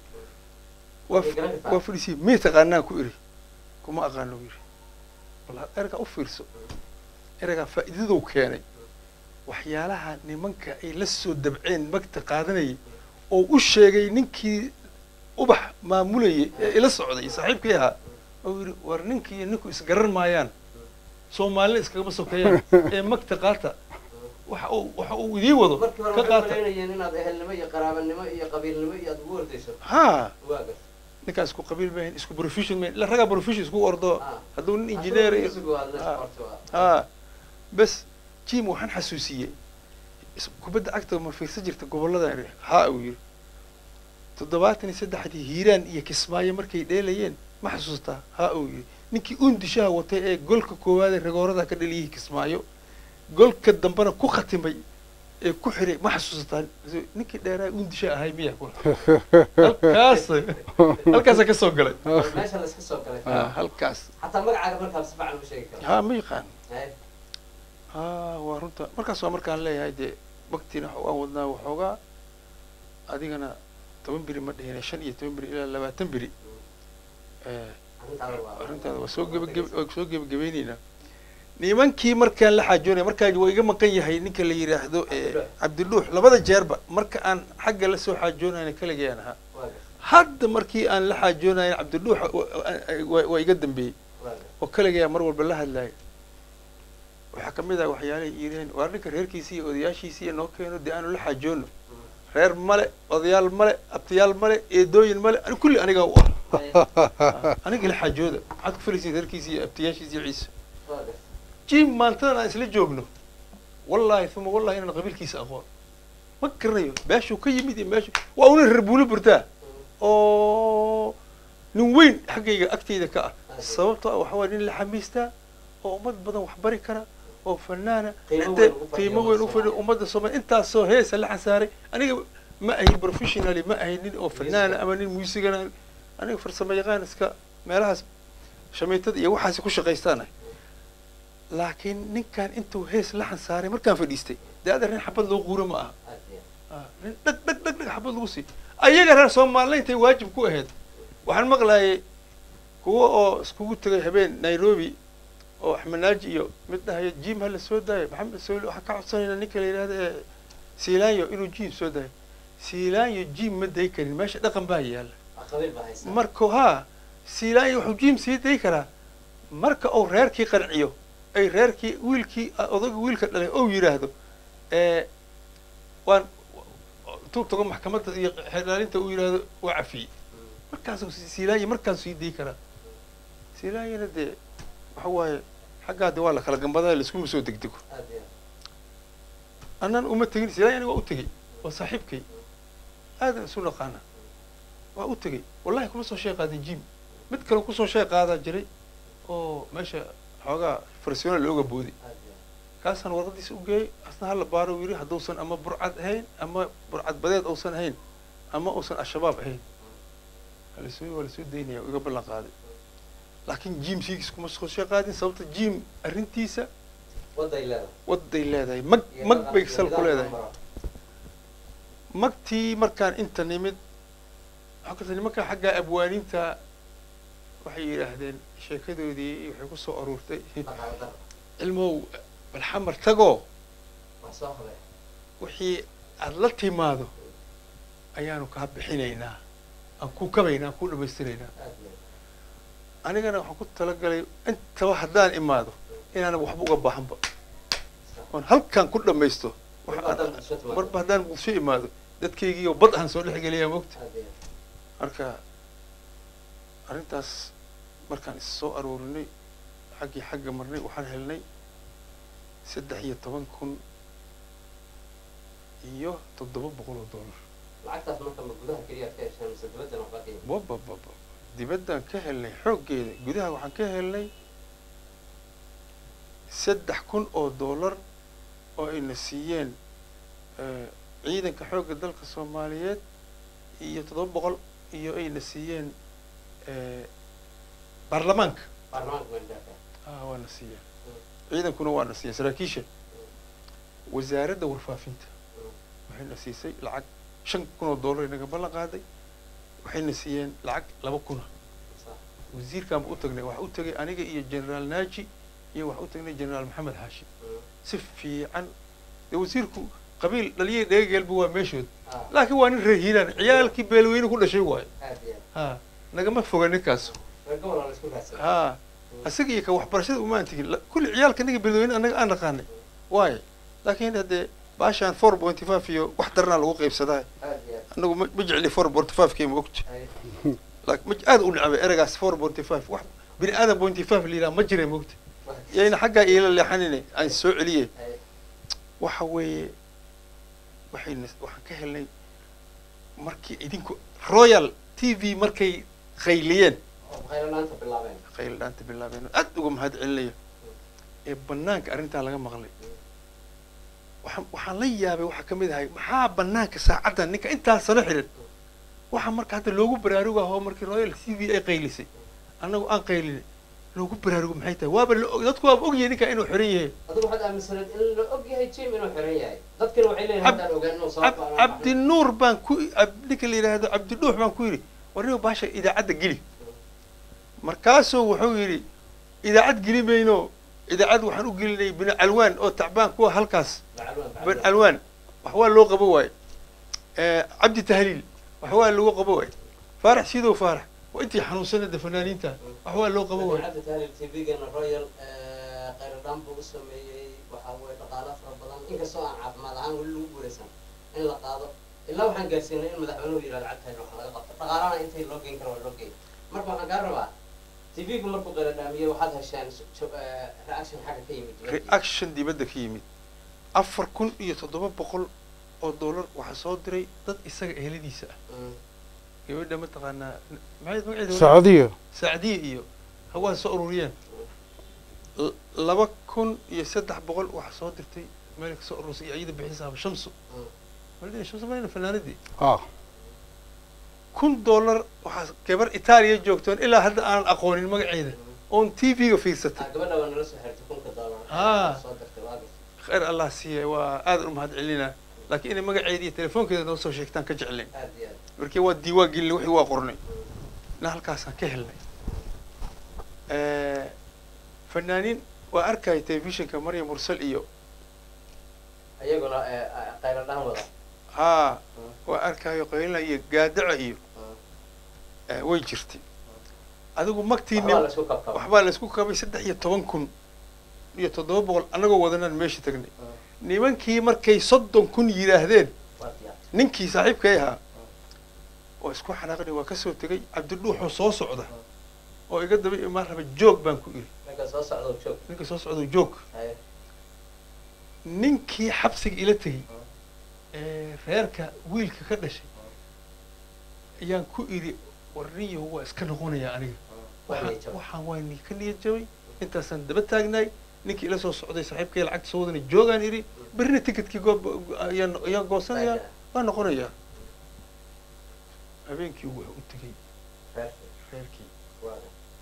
waa Way garan kartaa. waa fadhiisiyey may taqaanaan ku idhi kuma aqaano u yidhi walla ergaa u fiirso ergaa faa'iidaduu keenay waxyaalaha nimanka ay la soo dabceen magta qaadanayay oo u sheegay ninkii ubax maamulayay ee ila socday saaxiibkii ahaa oo yidhi war ninkii iyo ninku isgaran maayaan soomaalina iskagama sokeeyaan ee magta qaata waxa uu waxa uu idiin wado markii hore ka waxay qaata malaynayeen inaad ehelnimo iyo qaraabanimo iyo qabiilnimo iyo aad ugu ordayso haa waaga ninkaan isku qabiil maahin isku profession maahin ila ragaa profession isku ordo Ah. hadduu nin engineer iyo Ah. haa bes jim waxaan xasuusiyey is- kubadda cagta ma fiirsan jirta gobolladan iri haa uu yidhi toddobaatan iyo saddexdii hiiraan iyo kismaayo markay dheelayeen ma xasuustaa haa uu yidhi ninkii undishaha watay ee golka koowaad ee ragoorada ka dhaliyay kismaayo golka dambena ku khatimay ee ku xiray ma xasuusataa ninkii dheeraa undisha ahay miya halkaas halkaasa ka soo galay meesha la iska soo galay Ah, halkaas xataa magacaaga markaa si fiican u sheegi kara haa ma yaqaan Haye. haa waa runta markaas waa markaan leeyahay dee waktina waan wadnaa waxoogaa adigana toban beri ma dhihine shan iyo toban beri ilaa labaatan beri Eh, arrintaada waa arrintaada waa soo gebageb waa soo gebagabayneynaa nimankii markaan la xaajoonaya markaan waa iga maqan yahay ninka la yidhaahdo eh, Cabdidhuux. cabdidhuux labada jeerba marka aan xagga la soo xaajoonayna kaligayaan ahaa waaga hadda markii aan la xaajoonayn cabdidhuux waa waa iga dambeeyey waaga oo kaligayaa mar walba la hadlaaya waxaa kamid ah waxyaalahay yidhaheen waar ninka reerkiisi iyo odayaashiisi iyo noo keeno dee aanu la xaajoono reer male odayaal male abtiyaal male eedooyin male ani kulli anigaa u ah Haye. aniga la xaajooda maxaad ku filaysiin reerkiisi iyo abtiyaashiisi iyo ciise waaga jim maantadan aan isla joogno wallahi uma wallahi inaan qabiilkiisa aqoon ma garanayo meeshuu ka yimid iyo meeshu waa una reer buuli burtaa oo nin weyn xaggayga agtayda ka ah sababtoo ah waxa waye nin la xamiistaa oo ummad badan wax bari kara oo fanaana Qiimo intee weyn ugu fadhiya qiimo weyn u ummadda fadhiya ummadda soomaaliya intaasoo heesa la xasaaray aniga ma ahin professionally ma ahin nin oo fanaana ama nin muusigana aniga farsamo yaqaan iska meelahaas shamiitada iyo waxaasi ku shaqaystaanahay laakiin ninkan intuu hees la xansaaray markaan fadhiistay dee adeer nin xabad loo quuro ma aha aad iyo Ah, nin dhag dhag dhag dhag xabad lagu sii ayaga reer soomaaliyintay waajib ku ahayd waxaan maqlayay kuwa oo iskugu tegay habeen nairobi oo axmed naaji iyo mid dhahayo jim hala soo daayo maxamed sooli waxaan ka codsanaynaa ninka la yidhahdo ee siilaanyo inuu jim soo daayo siilaanyo jim ma day karin meesha dhaqan baa yaalla waa qabiil baa haysa marka haa siilaanyo wuxuu jim sii day karaa marka uu reerkii qanciyo ay reerkii wiilkii odayga wiilka dhalay ou yidhaahdo ee waan intuu tago maxkamadda iyo xeelaalinta uu yidhaahdo waa cafiyey markaasuu si- siilaanyo markaasuu sii day karaa siilaanyona dee waxa waaye xaggaa de waa la kala gambadaa laiskuma soo degdego aad iyo annan uma tegin siilaanyo aniga waa u tegey waa saaxiibkay aadan isu naqaana waa u tegey wallahi kuma soo shee qaadin jim mid kale kusoo shee qaadaa jiray oo meesha xoogaa farsiyoona looga booday aad iyo kaasaan warqadiisa u geeyey asna hala baaro uu yidhi hadduusan ama burcad ahayn ama burcad badeed uusan ahayn ama uusan al-shabaab ahayn halasoo waa lasoo daynaya iga ballan qaaday laakiin jim six kuma soo shee qaadin sababta jim arrintiisa waday leedahay waday leedahay mag Iyo mag bay nidaam- sal ku nidaamka leedahay maro. magtii markaan inta nimid waxaa karta nimanka xagga abwaaniinta waxay yidhaahdeen sheekadoodii waxay ku soo aruurtay Dhaqaale daro. cilmow balxamar tagoo wax soo qabay wixii aada la timaado ayaanu kaa bixinaynaa aan ku kabaynaa aan ku dhamaystiraynaa aad iyo anigana waxaan ku talagalay intaba haddaan imaado inaanan waxba uga baahanba oon halkaan ku dhamaysto wax Marba haddaan aan- bulsho timaado. marba haddaan bulsho imaado dadkaygiiyo bad aan soo dhexgeliyaa mogta aad iyo marka arrintaas markaan is soo aroorinay xaggii xagga marnay waxaan helnay saddex iyo toban kun iyo toddoba boqol oo dollar lacagtaas marka ma gudaha keliya aad ka hesheen mise dibaddan waxbaa ka yimid babababa dibaddaan ka helnay xooggeeda gudaha waxaan ka helnay saddex kun oo dollar oo ayna siiyeen eh, ciidanka xoogga dalka soomaaliyeed iyo toddoba boqol iyo ayna siiyeen eh, baarlamaanka baarlamaanka mandaka ah waana siiyeen ciidankuna waana siiyeen saraakiisha wasaaradda warfaafinta waxayna siisay lacag shan kun oo dollar inaga ballan qaaday waxayna siiyeen lacag laba kuna wasiirkaan ba u tagnay waxaa u tagay aniga iyo generaal naaji iyo waxaa u tagnay generaal maxamed xaashim si fiican dee wasiirku qabiil dhaliyay dhegageelba waa meeshood laakiin waa nin reer hiiraan ciyaalkii beelweyne ku dhashay waayo aad iyo ha nagama foga ninkaas reer gobol waa la isku raadsaday ha isaga iyo ka waxbarashada umaan tegin La- kulli ciyaalka anaga beelweyne anaga aan naqaanay waayo laakiin haddee baashaan four pointy five iyo wax daranaa lagu qaybsadaa aad iyo aad anagu ma ma jecli four pointy five kii ma ogta Ay, laakiin ma aad u necbay eragaas four pointy five wax bini aadan pointy five la yidhaha ma jira ma ogta wax- yayna xaggaa iila leexanine aan soo celiyey ay, waxa weeye waxayna waxaan ka helnay markii idinku royal t v markay qayliyeen oo qaylanaanta bilaabeen qayl dhaanta bilaabeen aad uga mahad celinayo ee banaanka arrintaa laga maqlay waxaan waxaan la yaabay waxaa ka mid ahay maxaa banaanka saacaddan ninka intaa sano xiran waxaa marka hadda loogu baraarugaho markii royal t v ay qaylisay annagu aan qaylinay loogu baraarugo maxay tahay waaba la og dadku waaba ogyahay ninka inuu xiran yahay adigu waxaad aaminsaneed in la og yahay jim inuu xiran yahay dadkina waxay leeyihin Ab- haddaan ogaan inuu Ab- sababta aan cabdinuur baan ku ab- ninka la yidhaahdo cabdidhuux baan ku yidhi warniba baasha idaacadda geli markaasuu wuxuu yidhi idaacad geli mayno idaacad waxaan u gelinay bini calwaan oo tacbaan kuwa halkaas bini calwaan wax waa loo qabo waaye Eh, cabdi tahliil wax waa lagu qabo waaye faarax sidow faarax waa intii xanuunsanada fanaaniinta wax waa loo qabo waaye cabdi tahliil tvgana royal khayradhaan buu u sameeyey waxaa weye dhaqaalo fara badan inkastoo aan caafimaad ahaan weli lagu guulaysan in la qaado ilaa waxaan gaarsiinay in madaxweynuhu yidhahdo lacagtahay wax laga qabto dhaqaalana intay loo geyn karo waa loo geyn marka waxaan kaa rabaa tvgu markuu khayradhaamiyey waxaad hesheen jo- eh, reaction xagga ka yimid dibadda. reaction dibadda ka yimid afar kun iyo toddoba boqol oo dollar waxaa soo diray dad isaga eheladiisa ah Mm. gabadha mataqaanaa maxay magaceeda sacuudiya saacdiye iyo hawaa soo ururiyeen L- laba kun iyo saddex boqol waxaa soo dirtay meel ka soo urursay iyo iyada bixisaaba shamsu Mm. waldin shamsu mayna fanaanadii ah kun dollar waxaa gabar itaaliya joogtoon ilaa hadda aanan aqoonin magaceeda oon t v-ga fiirsatay Ah, gabadha waa nala soo xirtay kunka dollar Ah. soo dirtay waa gashay. khayr allah siiya waa aadan u mahad celinaa laakiin inay magaceeda iyo telefoonkeeda noo soo sheegtaan ka jecleen aad iyo aad markii waa diiwaan gelinay wixii waa qornay na halkaasaan ka helnay fanaaniin waa arkaya telefishinka maryam mursal iyo iyaguna eh, eh, khayradhaan wada haa waa arkayo qaylina iyo gaadaca iyo Mm. eh, way jirtay adigu magtii waxbaa nim la isku kabkaba waxbaa laysku kabay saddex iyo toban kun iyo toddoba boqol annagoo wadanaan meesha tagnay nimankii markay soddon kun yidhaahdeen waa diyaar ninkii saaxiibkay ahaa oo isku xanaaqnay waa kasoo tegay cabdidhuuxoo soo socda oo iga daba imaan raba joog baan ku iri ninka soo socda joog ninkii soo socda joog Haye. ninkii xabsiga ila tegey ee reerka wiilka ka dhashay ayaan ku idhi warniyahu waa iska noqonayaa aniga Waa waxaan niyad jabay. waxaan waa ni ka niyad jabay intaasaan daba taagnaay ninkii ila soo socday saaxiibkay lacagta soo wadana joogaan idhi berrina ticketkii goob ayaan ayaan goosanayaa waa noqonayaa habeenkii wuxuu u tegey reerkii reerkii waa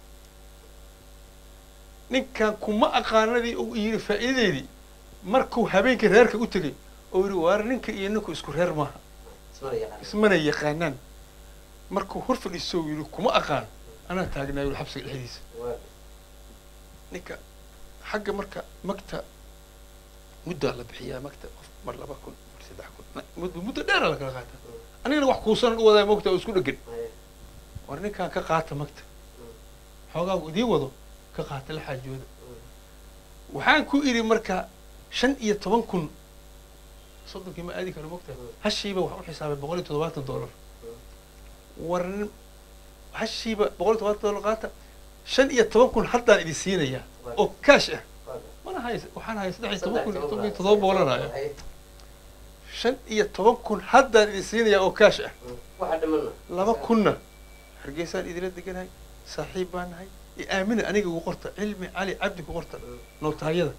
ninkan kuma aqaanadii uu yidhi faa'iidadeedii markuu habeenkii reerka u tegey oo yidhi waar ninka iyo ninku isku reer maaha ismana yaqaan ismana yaqaanaan markuu hor fadhiiso yidhi kuma aqaan anaa taagnaa yidhi xabsiga dhexdiisa waa ninka xagga marka magta muddaa la bixiyaa magta qof mar laba kun mar saddex kun na- muddo muddo dheera la kala qaata anigana wax kuusan u wadaa mogta oo isku dhegan haye war ninkaan ka qaata magta xoogaagu idiin wado ka qaata la xaajooda waxaan ku idhi marka shan iyo toban kun soddonkii ma aadi karo mogta hashiiba wax u xisaabay boqol iyo toddobaatan dollar war nin- hashiiba boqol iyo toddobaatan dollar qaata shan iyo toban kun haddaan idin siinayaa oo kaash ah waa mana hay waxaan hayay saddex iyo toban saddex kun iyo iyo toban iyo toban toddoba boqolan haya haye shan iyo toban kun haddaan idin siinayaa oo kaash ah waxa dhimana laba kunna hargeysaan idila deganahay saaxiib baan nahay i aamina aniga igu qorta cilmi cali cabdi ku qorta nootaayada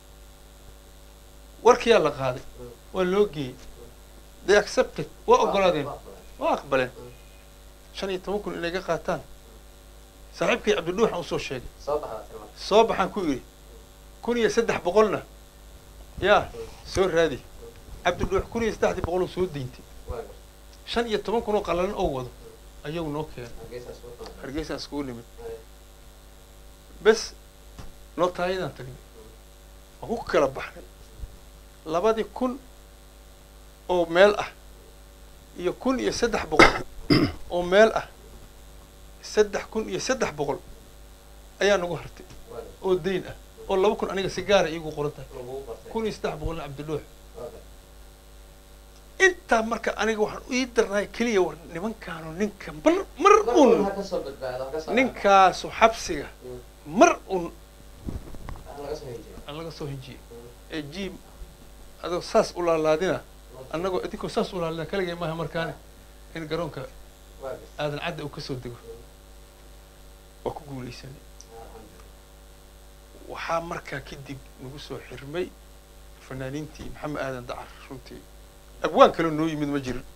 warkiyaa la qaaday waa loo geeyey they accepted waa ogolaadeen waa aqbaleen shan iyo toban kun inay ga qaataan saaxiibkii cabdidhuuxan usoo sheegay soo baxdaa tilmaam soo baxaan ku idhi kun iyo saddex boqolna yaa soo raadi cabdidhuux kun iyo saddexdii boqoloo soo deyntay waa shan iyo toban kun oo qallalan oo wado ayagu noo keenay hargeysaas u xiran hargeysaan iskugu nimid haye bes nootaayadaan tagnay waan ku kala baxnay labadii kun oo meel ah iyo kun iyo saddex boqol oo meel ah saddex kun iyo saddex boqol ayaa nagu hartay waa oo dayn ah oo laba kun aniga si gaara iigu qoran tahay lagugu bartay kun iyo saddex boqolna cabdidhuux waa intaa marka aniga waxaan ii darnaay keliya war nimankaanu ninka mar mar mar un ha ka soo badbaado ha ka soo ninkaasu xabsiga Mm. mar un ha laga soo hinjiyo aan laga soo hinjiyey ee jiim adoo saas u laalaadina annagoo idinkoo saas u laalina kaligay maaha markaane in garoonka waa gas aadan cadda uu kasoo dego waa ku guulaysanay alxamdulilah waxaa markaa kadib nagu soo xirmay fanaaniintii maxamed aadan dacar runtii abwaan kale noo yimid ma jirin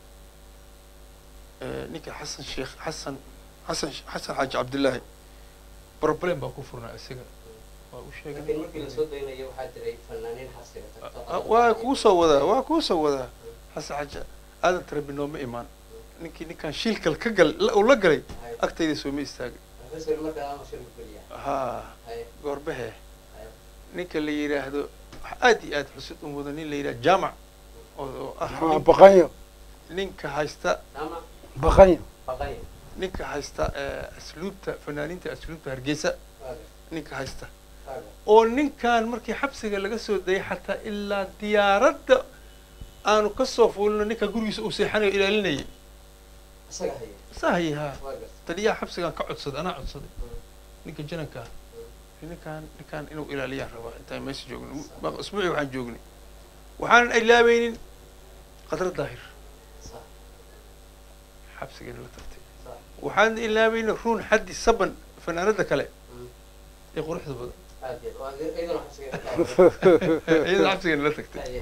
Eh, ninka xasan sheekh xasan xasan xasan xaaji cabdillaahi problem baa ku furnaa isaga waa u sheegay laakiin markii lasoo daynayo waxaa jiray fanaaniin xabsiga tagto Ah, waa kuu soo wadaa waa kuu soo wadaa xasan xaaji aadan tarabi nooma imaan ninkii ninkaan shiilkal ka gal la- uu la galay Haye. agtayda sooma istaagay Rasuul markaa ama shir geliya haa haye goorbehe haye ninka la yidhaahdo wax aad iyo aad xusid u mudan nin la yidhahdo jaamac oo oo ah Ah, nin- baqanyo ninka haysta ama baqanyo baqaya ninka haysta eh, asluubta fanaaniinta asluubta hargeysa waa gas ninka haysta waa gas oo ninkan markii xabsiga laga soo dayay xataa ilaa diyaaradda aanu ka soo fuulino ninka gurigiisa uu seexanayo ilaalinayay isaga haya sahaye haa waa gas taliyaha xabsigaan ka codsaday anaa codsaday ninka jananka ah ninkaan ninkaan inuu ilaaliyaan rabaa intaan meesha joogno ma- isbuucii waxaan joognay waxaanan ilaabaynin qadra daahir sax xabsigeena la tagtay sax waxaan ilaabaynin ruun xaddi saban fanaanada kale Mm. ee quruxda badan aad iyo aad waa iyadana xabsiga ka tahay iyada xabsigeena la tagtay haye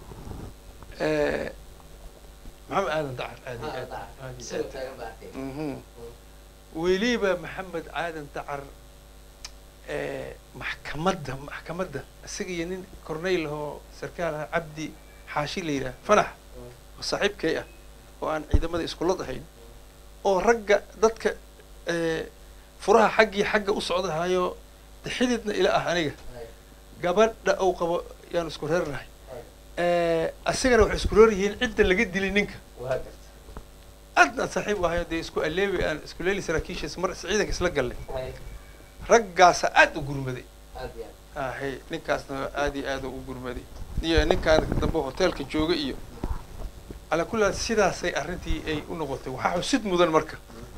Eh, maxamed aadan dacar aad iyo ah aad dhac aad iyo isaga aad taagan baa arkay Mhm. weliba maxamed aadan dacar eh, maxkamadda maxkamadda isaga iyo nin corneyl ahoo sarkaal ah cabdi xaashi la yidhaha fanax oo saaxiibkay ah oo aan ciidamada iskulad ahayn oo ragga dadka eh, furaha xaggii xagga u socdahayo de xididna ila ah aniga haye gabadha uu qabo yaanu isku reernahay haye Eh, asigana waxay isku reer yihiin cidda laga dilay ninka waa gas aadna aan saaxiib u ahayo dee isku aleebi aan isku leeli saraakiishiis mar ciidanka isla gallay haye raggaasa aad u gurmaday aad iyo aad ahay ninkaasna aad iyo aad u gurmaday iyo ninkaan dambe hoteelka jooga iyo calaa kulli haal sidaasay arrintii ay u noqotay waxaa xusid mudan marka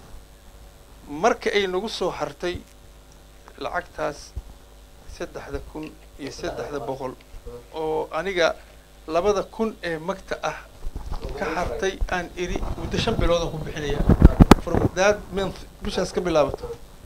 marka ay nagu soo hartay lacagtaas saddexda kun iyo saddexda boqol oo aniga labada kun ee magta ah ka hartay aan iri muddo shan bilood aan ku bixinaya from that month bishaas ka bilaabato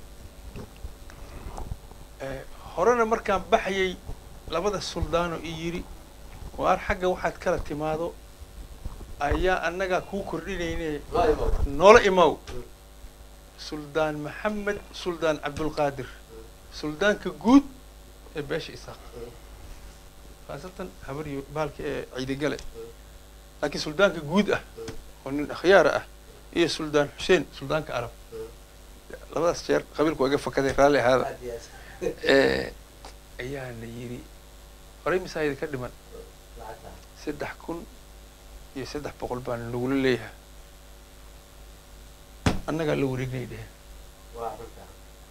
Eh, horena markaan baxayay labada suldaano i yidhi waar xagga waxaad kala timaado ayaa annagaa kuu kordhinayne ma imo noola imow suldaan maxamed suldaan cabdulqaadir suldaanka guud ee beesha isaaq khaasatan habar iyo baalka ee ciidigale laakiin suldaanka guud ah oo nin akhyaara ah iyo suldaan xuseen suldaanka arab labadaas jeer qabiilku waa iga fakaday raalli ahaada aad iyo aad Eh, ayaa la yidhi horey masaajida ka dhiman lacagta saddex kun iyo saddex boqol baan lagula leeyahay annagaa la wareegnay dheheen waa runta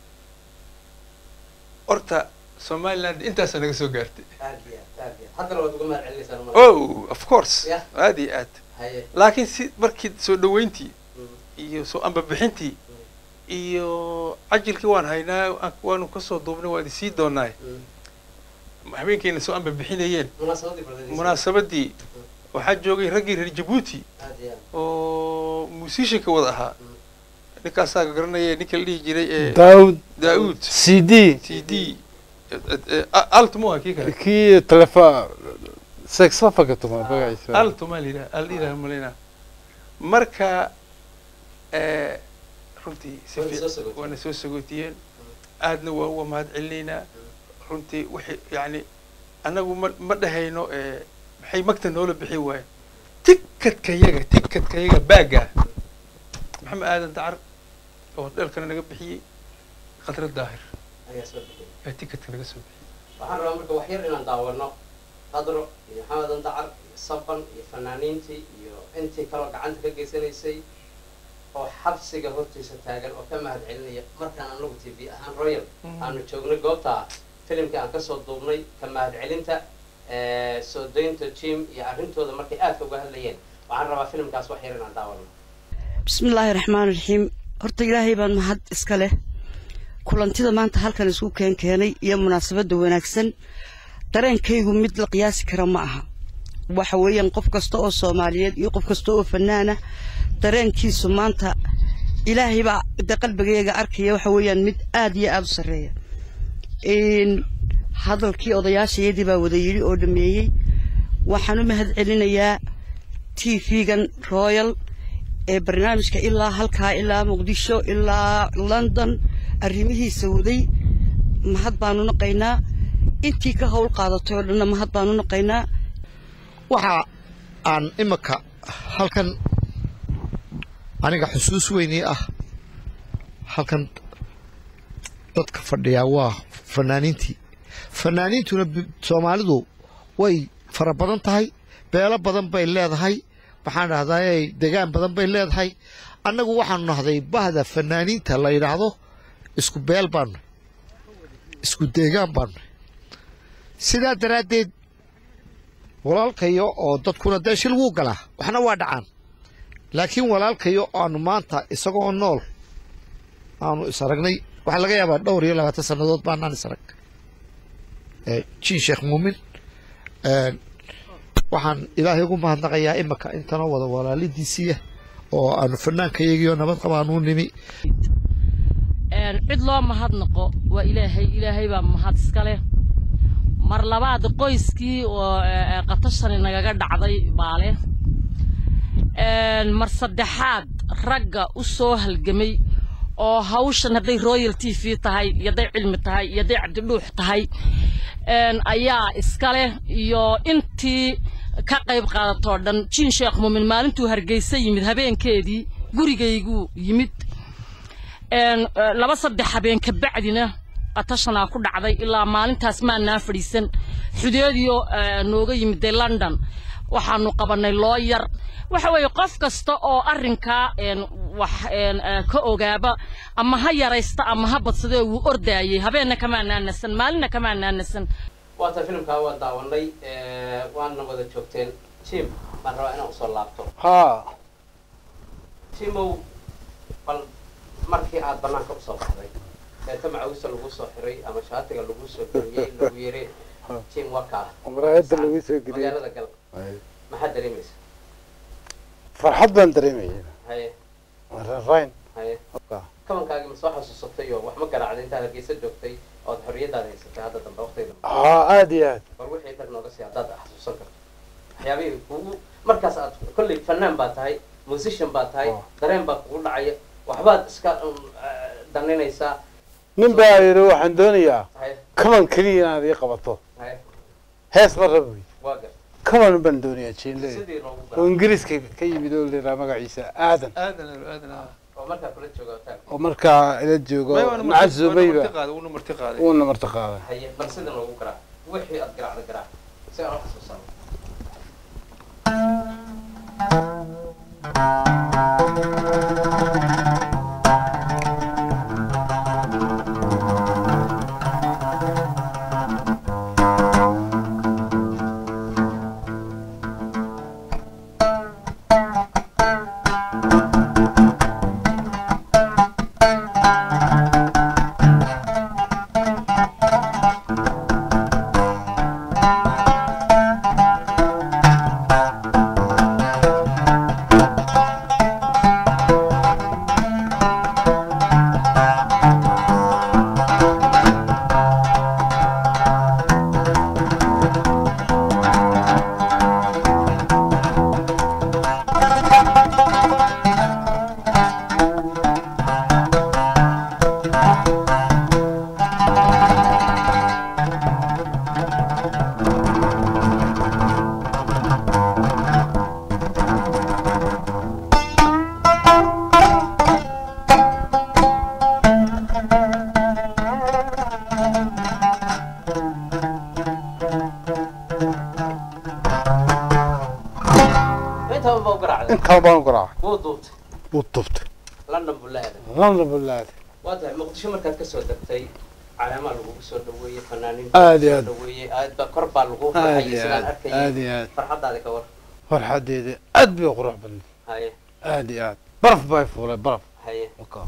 horta somaliland intaasaa naga soo gaartay aad iyo aad aad iyo aad haddana waad uga mahad celinaysaa uma oh of course Yeah. aad iyo aad haye laakiin si markii soo dhaweyntii Mm. iyo soo ambabixintii iyo cajilkii waan haynaa aan- waanu kasoo duubnay waan isii doonaay Mm. habeenkayna soo ambabixinayeen munaasabadii baladaysa munaasabadii waxaa joogay raggii reer jabuuti aad iyo aad oo musicianka wada ahaa Mm. ninkaasaa garanaya ninka la dhihi jiray ee daawud daauud c d t d altmo kii kale kii telefa sexofaga tuma magaciisa altoma la yidhaha al yidhaha malaynaa marka eh, runtii si Waana fiic- soo sagootiyeen. waana soo sagootiyeen aadna waa uga mahad celinaynaa runtii wixii yacni annagu ma ma dhahayno eh, maxay magta noola bixi waayeen tikadkayaga tikadkayaga baaga maxamed aadan dacar oo dheelkana naga bixiyey khadra daahir ayaa soo bixiyay yaa tikadka naga soo bixiyey waxaan rabaa marka wax yar inaan daawano qadro iyo maxamed andacar iyo saban iyo fanaaniintii iyo intii kaloo gacanta ka geysanaysay oo xabsiga hortiisa taagan oo ka mahad celinaya markaan anagu t v ahaan royal aanu joognay goobta filimkii aan kasoo duubnay ka mahad celinta eh, soo daynta jim iyo arrintooda markay aadka uga hadlayeen waxaan rabaa filimkaas wax yar inaan daawano bismillaahi raxmaan raxiim horta ilaahay baan mahad iska leh kulantida maanta halkan isku keen keenay iyo munaasabadda wanaagsan dareenkaygu mid la qiyaasi kara ma aha waxa weeyaan qof kasta oo soomaaliyeed iyo qof kasta oo fanaana dareenkiisu maanta ilaahay baa de qalbigayga arkaya waxa weeyaan mid aad iyo aad u sarreeya Een, hadalkii odayaashayadii baa wada yidhi oo dhameeyey waxaan u mahad celinayaa t v-gan royal ee barnaamijka ilaa halkaa ilaa muqdisho ilaa london arrimihiisa waday mahad baanu naqaynaa intii ka howl qaadatay oo dhanna mahad baanu naqaynaa waxa aan imika halkan aniga xusuus weynii ah halkan dadka fadhiyaa waa fanaaniintii fanaaniintuna bi- soomaalidu way fara badan tahay beelo badan bay leedahay waxaan dhahdaa degaan badan bay leedahay annagu waxaanu nahday bahda fanaaniinta la yidhaahdo isku beel baanu isku deegaan baanu sidaa daraaddeed walaalkayo oo dadkuna dee shil wuu galaa waxna waa dhacaan laakiin walaalkayo aanu maanta isagoo nool aanu is aragnay waxaa laga yaabaa dhowr iyo labaatan sannadood baanaan is arag Eh, jin sheekh muumin Eh, waxaan ilaahay ugu mahadnaqayaa imika intanoo wada walaalidiisiiya oo aanu fanaankayagiyo nabad qabaanuu nimi een cid loo mahadnaqo waa ilaahay ilaahay baa mahad iska leh mar labaad qoyskii oo ee, ee, qatashani nagaga dhacday baa leh een mar saddexaad ragga u soo halgamay oo hawshan hadday royal t v tahay iyo hadday cilmi tahay iyo hadday cabdidhuux tahay een ayaa iska leh iyo intii ka qayb qaadatoo dhan jiin sheekh muumin maalintuu hargeysa yimid habeenkeedii gurigayguu yimid een eh, laba saddex habeen ka bacdina qatashanaa ku dhacday ilaa maalintaas maanaa fadhiisan xudeediyo eh, nooga yimid dee london waxaanu qabanay looyar waxa weeye qof kasta oo arrinkaa een wax een eh, ka ogaaba ama ha yaraysta ama ha badsadee wuu ordaayey habeenna kamaa naanasan maalinna kamaa naanasan waata filimkaa waa daawanay eh, waana wada joogteen jim baan rabaa inaan usoo laabto haa timow bal markii aad banaanka usoo baxday eeta macawista lagu soo xiray ama shaatiga lagu soo geliyey lagu yiri jim waa kaa maraayadda lagu soo geliyey magaalada gal maxaad dareemaysa farxad baan dareemaya haye rarayn haye kabankaagi ma soo xasuusatay oo wax ma garaacday intaad hargeysa joogtay ood xorriyadaada haysatay hadda dambe waqtiga dambe haa aad iyo aad bal wixii tag nooga sii haddaad xasuusan karto waxyaabihii kugu markaas aad kolley fanaan baa tahay musician baa tahay Oh. dareen baa kugu dhacaya waxbaad iska um, eh, daninaysaa nin baa yidhi waxaan doonayaa haye kaban keliya inaad ii qabato haye hees ma raba wey waa gar kaban baan doonayaa jiinle sidii loogu oo gara ingiriiska ka yimid oo liraa magaciisa aadan aadan aadan oo markaa kula jooga hotel oo markaa ila joogo macazumayba uuna marti qaaday uuna marti qaaday haye bal sidii loogu garaa wixii aad garaacda garaa si aan u xasuusano intaba baa u garaacday intaa baan u garaacay wuu duubtay wuu tubtay london buu la aaday london bulaad waa tahay muqdisho markaad kasoo degtay caleemaa lagugu soo dhaweeyey fanaaniin Aad iyo aad. dhaweeyey aad ba kor baa lagu aad farxayay iyo sidaan aad arkayay aad iyo aad farxadaadi ka war farxadeeda aad bay u qurux badnay haye aad iyo aad baraf bay fuulay baraf haye Wakaa.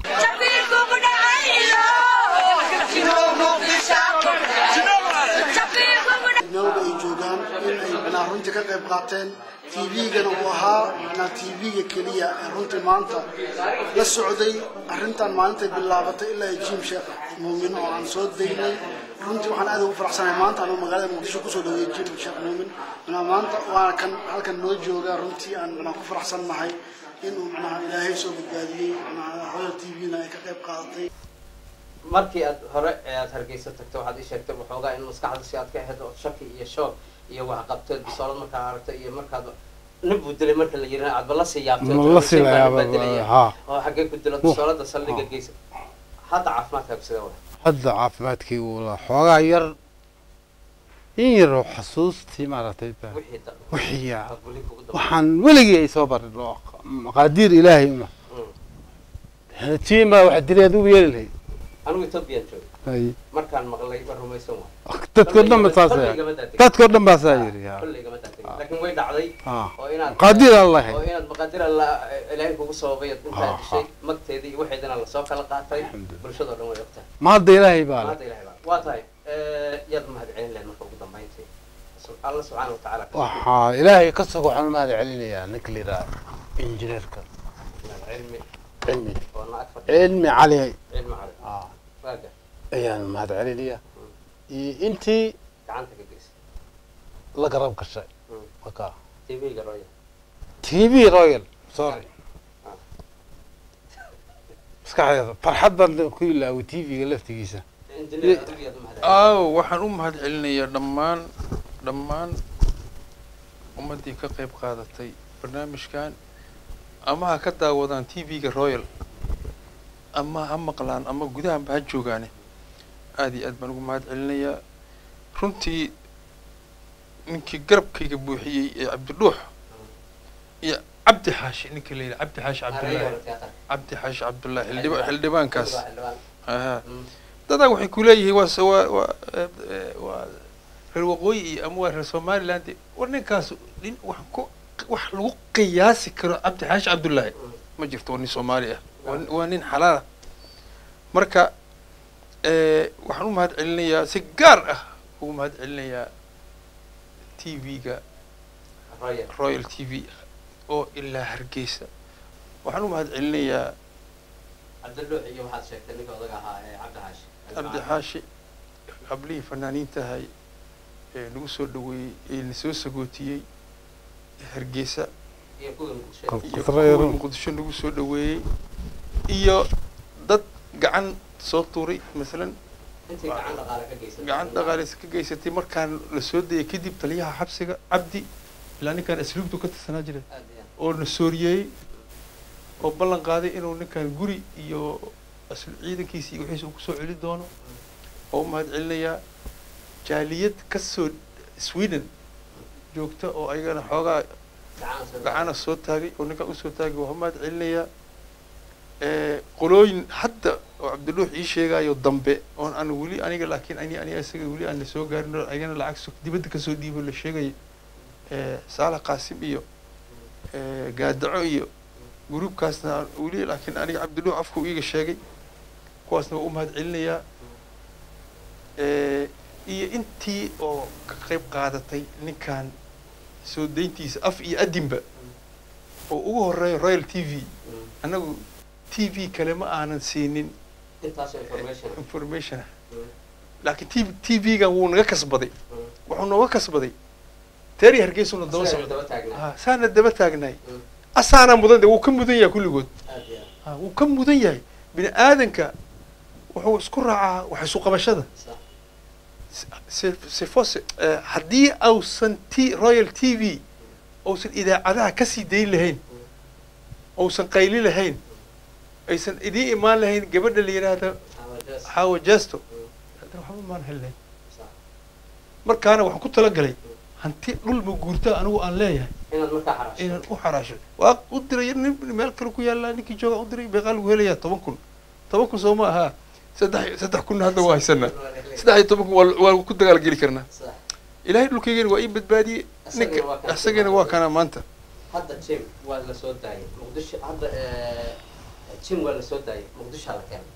meelba ay joogaan in ay macnaa runtii ka qayb qaateen tv-gana uu ahaa macnaa tv-ga keliya ee runtii maanta la socday arrintan maalintay bilaabatay ilaa ay jiim sheekh muumin oo aan soo daynay runtii waxaan aad ugu faraxsanahay maanta anuu magaalada muqdisho kusoo dhaweeyey jiim sheekh muumin macnaa maanta waana kan halkan noo jooga runtii aan macnaa ku faraxsannahay inuu macnaa ilaahay soo badbaadiyey macnaa royal tv-na ay ka qayb qaadatay markii aad hore ee aad hargeysa tagto waxaad ii sheegtay waxoogaa in maskaxda si aad ka ahayd oo shaki iyo shoog iyo wax qabteed bisoolad markaa aragtay iyo markaad nin buu dilay marka la yirina aadba la sii yaabtay Ma la sii la yaaba, haa. oo xaggee ku dila bisoolada saldhiga geysa hadda caafimaadkaagu sidee wa hadda caafimaadkii uu la xoogaa yar in yar oo xasuustii maaragtay ba wixii da wixii yaa aad weli kugu daba waxaan weligii ay soo barin oo maqaadiir ilaahay una Mm. tiima wax direed u yeeli lahayd anigu ethoobiyan joogay Ay, markaan maqlay ma rumaysan waay dadkoo dhan ba saas Kolley yahay. igama daadegin. dadkoo dhan baa saa yiri yaa. kolley igama daadegin. laakiin way dhacday Ah. oo inaad maqaadiir aan lahayd oo inaad maqaadir alla ilaahay kugu sababay Ah, intaad ah. dishay magteedii iyo waxeedana lasoo kala qaatay Alxamdulillah. bulshadoo dhan way ogtahay ma hadda ilaahay baa leh maanta ilahay baa waa tahay yaad mahad celin lahayd marka ugu dambayntii Sub- alla subxaana watacaala ka waxaa ilaahay ka soo waxaan mahad celinayaa ninka la yidhaha injineerka shukriya. cilmi cilmi oo na ag fadhiya cilmi cali cilmi cali ah, waaga ayaan mahad celinaya iyo intii gacanta ka geysa la garab gashay Mm. wakaa tv-ga roya tv royal sorry maskaxdeeda farxad baan ku ilaaway tv-ga laftigiisa injineer adigu yaad u mahad celin aaw waxaan u mahad celinayaa dhammaan dhammaan ummaddii ka qayb qaadatay barnaamijkan ama ha ka daawadaan tv-ga royal ama ha maqlaan ama gudahanba ha joogaane aada iyo aad baan ugu mahad celinayaa runtii ninkii garabkayga buuxiyey ee cabdidhuux iyo cabdi xaashi ninka la yidhaha cabdi xaashi cabdullaahi cabdi xaashi cabdullaahi xildhiba xildhibaankaas ahaa dadaa waxay ku leeyihiin waa s- waa waa eh, eh, waa reer waqooyi iyo ama waa reer somaliland war ninkaas nin wax ku wax lagu qiyaasi karo cabdi xaashi cabdullaahi ma jirto waa nin soomaali ah waa nin- waa nin xalaala marka eh, waxaan u mahad celinayaa si gaar ah ugu mahad celinayaa t v-ga roya royal t v oo ilaa hargeysa waxaan u mahad celinayaa cabdilluux iyo waxaad sheegtay ninka odaga ahaa ee cabdi xaashi cabdi xaashi qablihii fanaaniintahay ee nagu soo dhaweeyey ee na soo sagootiyey hargeysa iyo kuwii muqdisho Kal- iyo Koonfur- kuwii muqdisho nagu soo dhaweeyey iyo dad gacan soo tuuray masalan intii gacan dhaqaale ka geysatay gacan dhaqaaleysa ka geysatay markaan la soo dayay kadib taliyaha xabsiga cabdi ilaa ninkaan asluubtu ka tirsanaa jira aad iyo aad oo na sooriyeeyey oo ballan qaaday inuu ninkan guri iyo aslu ciidankiisa iyo wixiisa uu kusoo celi doono oo u mahad celinayaa jaaliyad ka soo sweden joogta oo ayagana xoogaa gacan soo gacana soo taagay oo ninkan usoo taagay waa u mahad celinayaa Eh, qolooyin hadda oo cabdiluux ii sheegayo dambe oon aan weli aniga laakiin ani ani isaga weli aan la soo gaarin oo ayagana lacag so- dibadda kasoo dhiibo la sheegaya Eh, saalax qaasim iyo eh, gaadaco iyo gruubkaasna aan weli laakiin aniga cabdiluux afku iiga sheegay kuwaasna waa u mahad celinayaa Eh, iyo intii oo ka qayb qaadatay ninkan soo dayntiisa af iyo adinba oo ugu horeeya royal t v annagu t v kale ma aanan siinin intaasoo information information ah Mm. laakiin t t v-gan wuu naga kasbaday wuxuu nooga kasbaday teeri hargeysuna daba Isaga socda daba taagnaa Ah, saana daba taagnaay Mm. asaana mudan de wuu ka mudan yahay kulligood aad iyo aad Ah, wuu ka mudan yahay bini aadanka wuxuu isku raacaa wax isu qabashada sax Se- sifose eh, haddii ausan t royal t v uusan idaacadaha kasii dayn lahayn uusan qayli lahayn aysan idiin imaan lahayn gabadha la yidhaahda amadees xaawa jesto haddana waxba maan helnayn sax markaana waxaan ku talagalay hanti dhul ma guurta anigu aan leeyahay inaad markaa xaraasho inaan u xaraasho waa u diray nin meel kale ku yaallaa ninkii jooga u diray beeqaa lagu helayaa toban kun toban kun soo ma ahaa saddex saddex kunna hadda waa haysanaa saddex iyo toban kun waa waa ku dagaal geli karnaa sax ilaahay dhulkaygana waa ii badbaadiyey Isagana ninka waa kana isagana waa kana maanta hadda jim waa la soo daayay muqdisho hadda eh, jim waa la soo daayay muqdishoa la keenay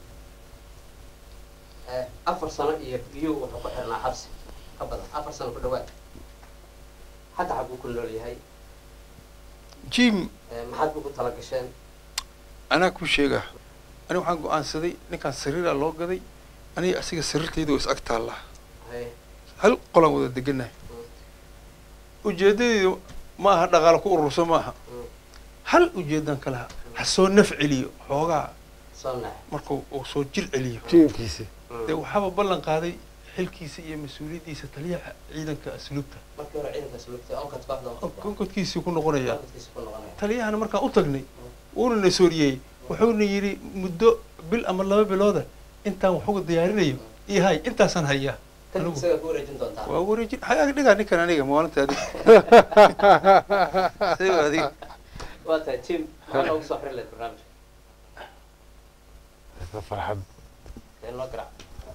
Eh, afar sano iyo biyo wuxuu ku xirnaa xabsi ka badan afar sano ku dhawaad hadda xaguu ku nool yahay jim Eh, maxaad ugu tala gasheen anaa kuu sheegaa aniga waxaan go-aansaday ninkaan sariiraa loo gaday aniga asiga sariirtayda oo is ag taallaa Haye, hal qolaan wada deganahay ujeedadeedu ma aha dhaqaale ku ururso ma aha Mm. hal ujeedaan ka laha ha soo naf celiyo xoogaa soo nax markuu uu soo jir celiyo jiinkiisi dee waxaaba ballan qaaday xilkiisa iyo mas-uuliyaddiisa taliyaha ciidanka asluubta markii hore ciidankaas lugtay onkad kooxda onkad konkodkiisii ku noqonaya onkadkiisa ku noqonaya taliyahana markaan u tagnay wuuna na sooriyey wuxuuna yidhi muddo bil ama laba bilooda intaan waxuga diyaarinayo iyo hay intaasaan hayaa kan anigu isaga ku wareejin doontaa waa wareejin hay dhigaa ninkan aniga maalinta adiga Isaga adiga waa tahay jim maxaa noogu soo xiri lahayd barnaamijka farxad ee loo garaac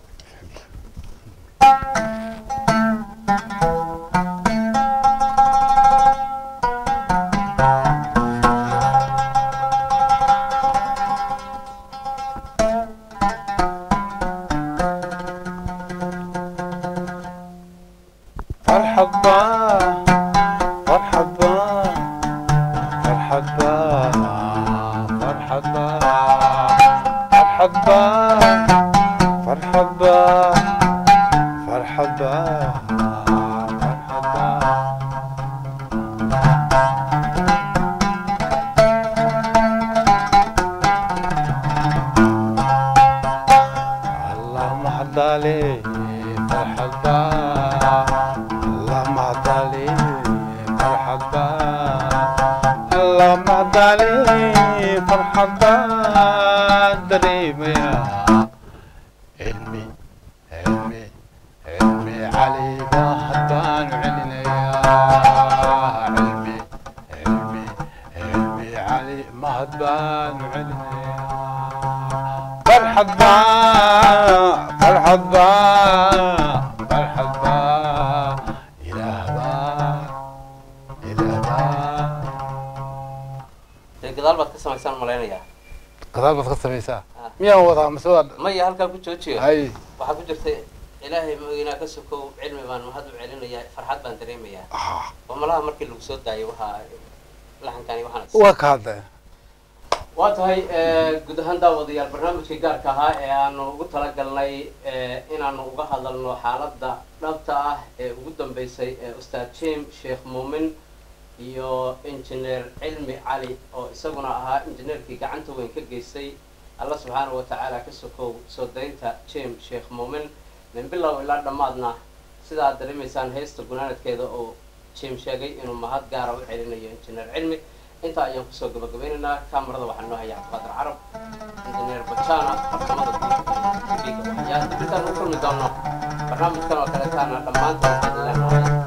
فرحة با فرحة با فرحة با فرحة با فرحة با فرحة با فرحة با فرحة با اللهم حد عليه فرحة با اللهم حد عليه فرحة با اللهم حد عليه فرحة با دريم يا علمي علمي علمي علي بحضان علينا يا علمي علمي علمي علي مهضبان علينا يا مرحبا مرحبا مرحبا إله با إله با dee gadaal baad ka samaysaan malaynayaa قضاء بس قصة ميسا آه. ميا وضع مسؤول maya halkaa ku joojiyo هاي waxaa ku jirtay ilaahay maoginaa ka sokow cilmi baan mahad u celinayaa farxad baan dareemayaa آه oo malaha markii lagu soo daayay waxaa laxankani waxaan وكذا waa tahay guud ahaan daawadayaal barnaamijkii gaarka ahaa ee aanu ugu talagalnay inaanu uga hadalno xaaladda dhabta ah ee ugu dambeysay ee ustaad jim sheekh muumin iyo injineer cilmi cali oo isaguna ahaa injineerkii gacanta weyn ka geystay alla subxaanahu watacaala ka sokow soo daynta jim sheekh muumin min bilow ilaa dhammaadna sidaa aad dareemaysaan heesta gunaanadkeeda oo jim sheegay inuu mahad gaara u celinayo injineer cilmi intaa ayaan kusoo gabagabeynaynaa kamarada waxaa noo haya cabdiqaadir carab injineer bajana farsamada guud ee tv-ga waxyaa dib intaan u kulmi doono barnaamijkan oo kaletaana dhammaantood waxaan leenahay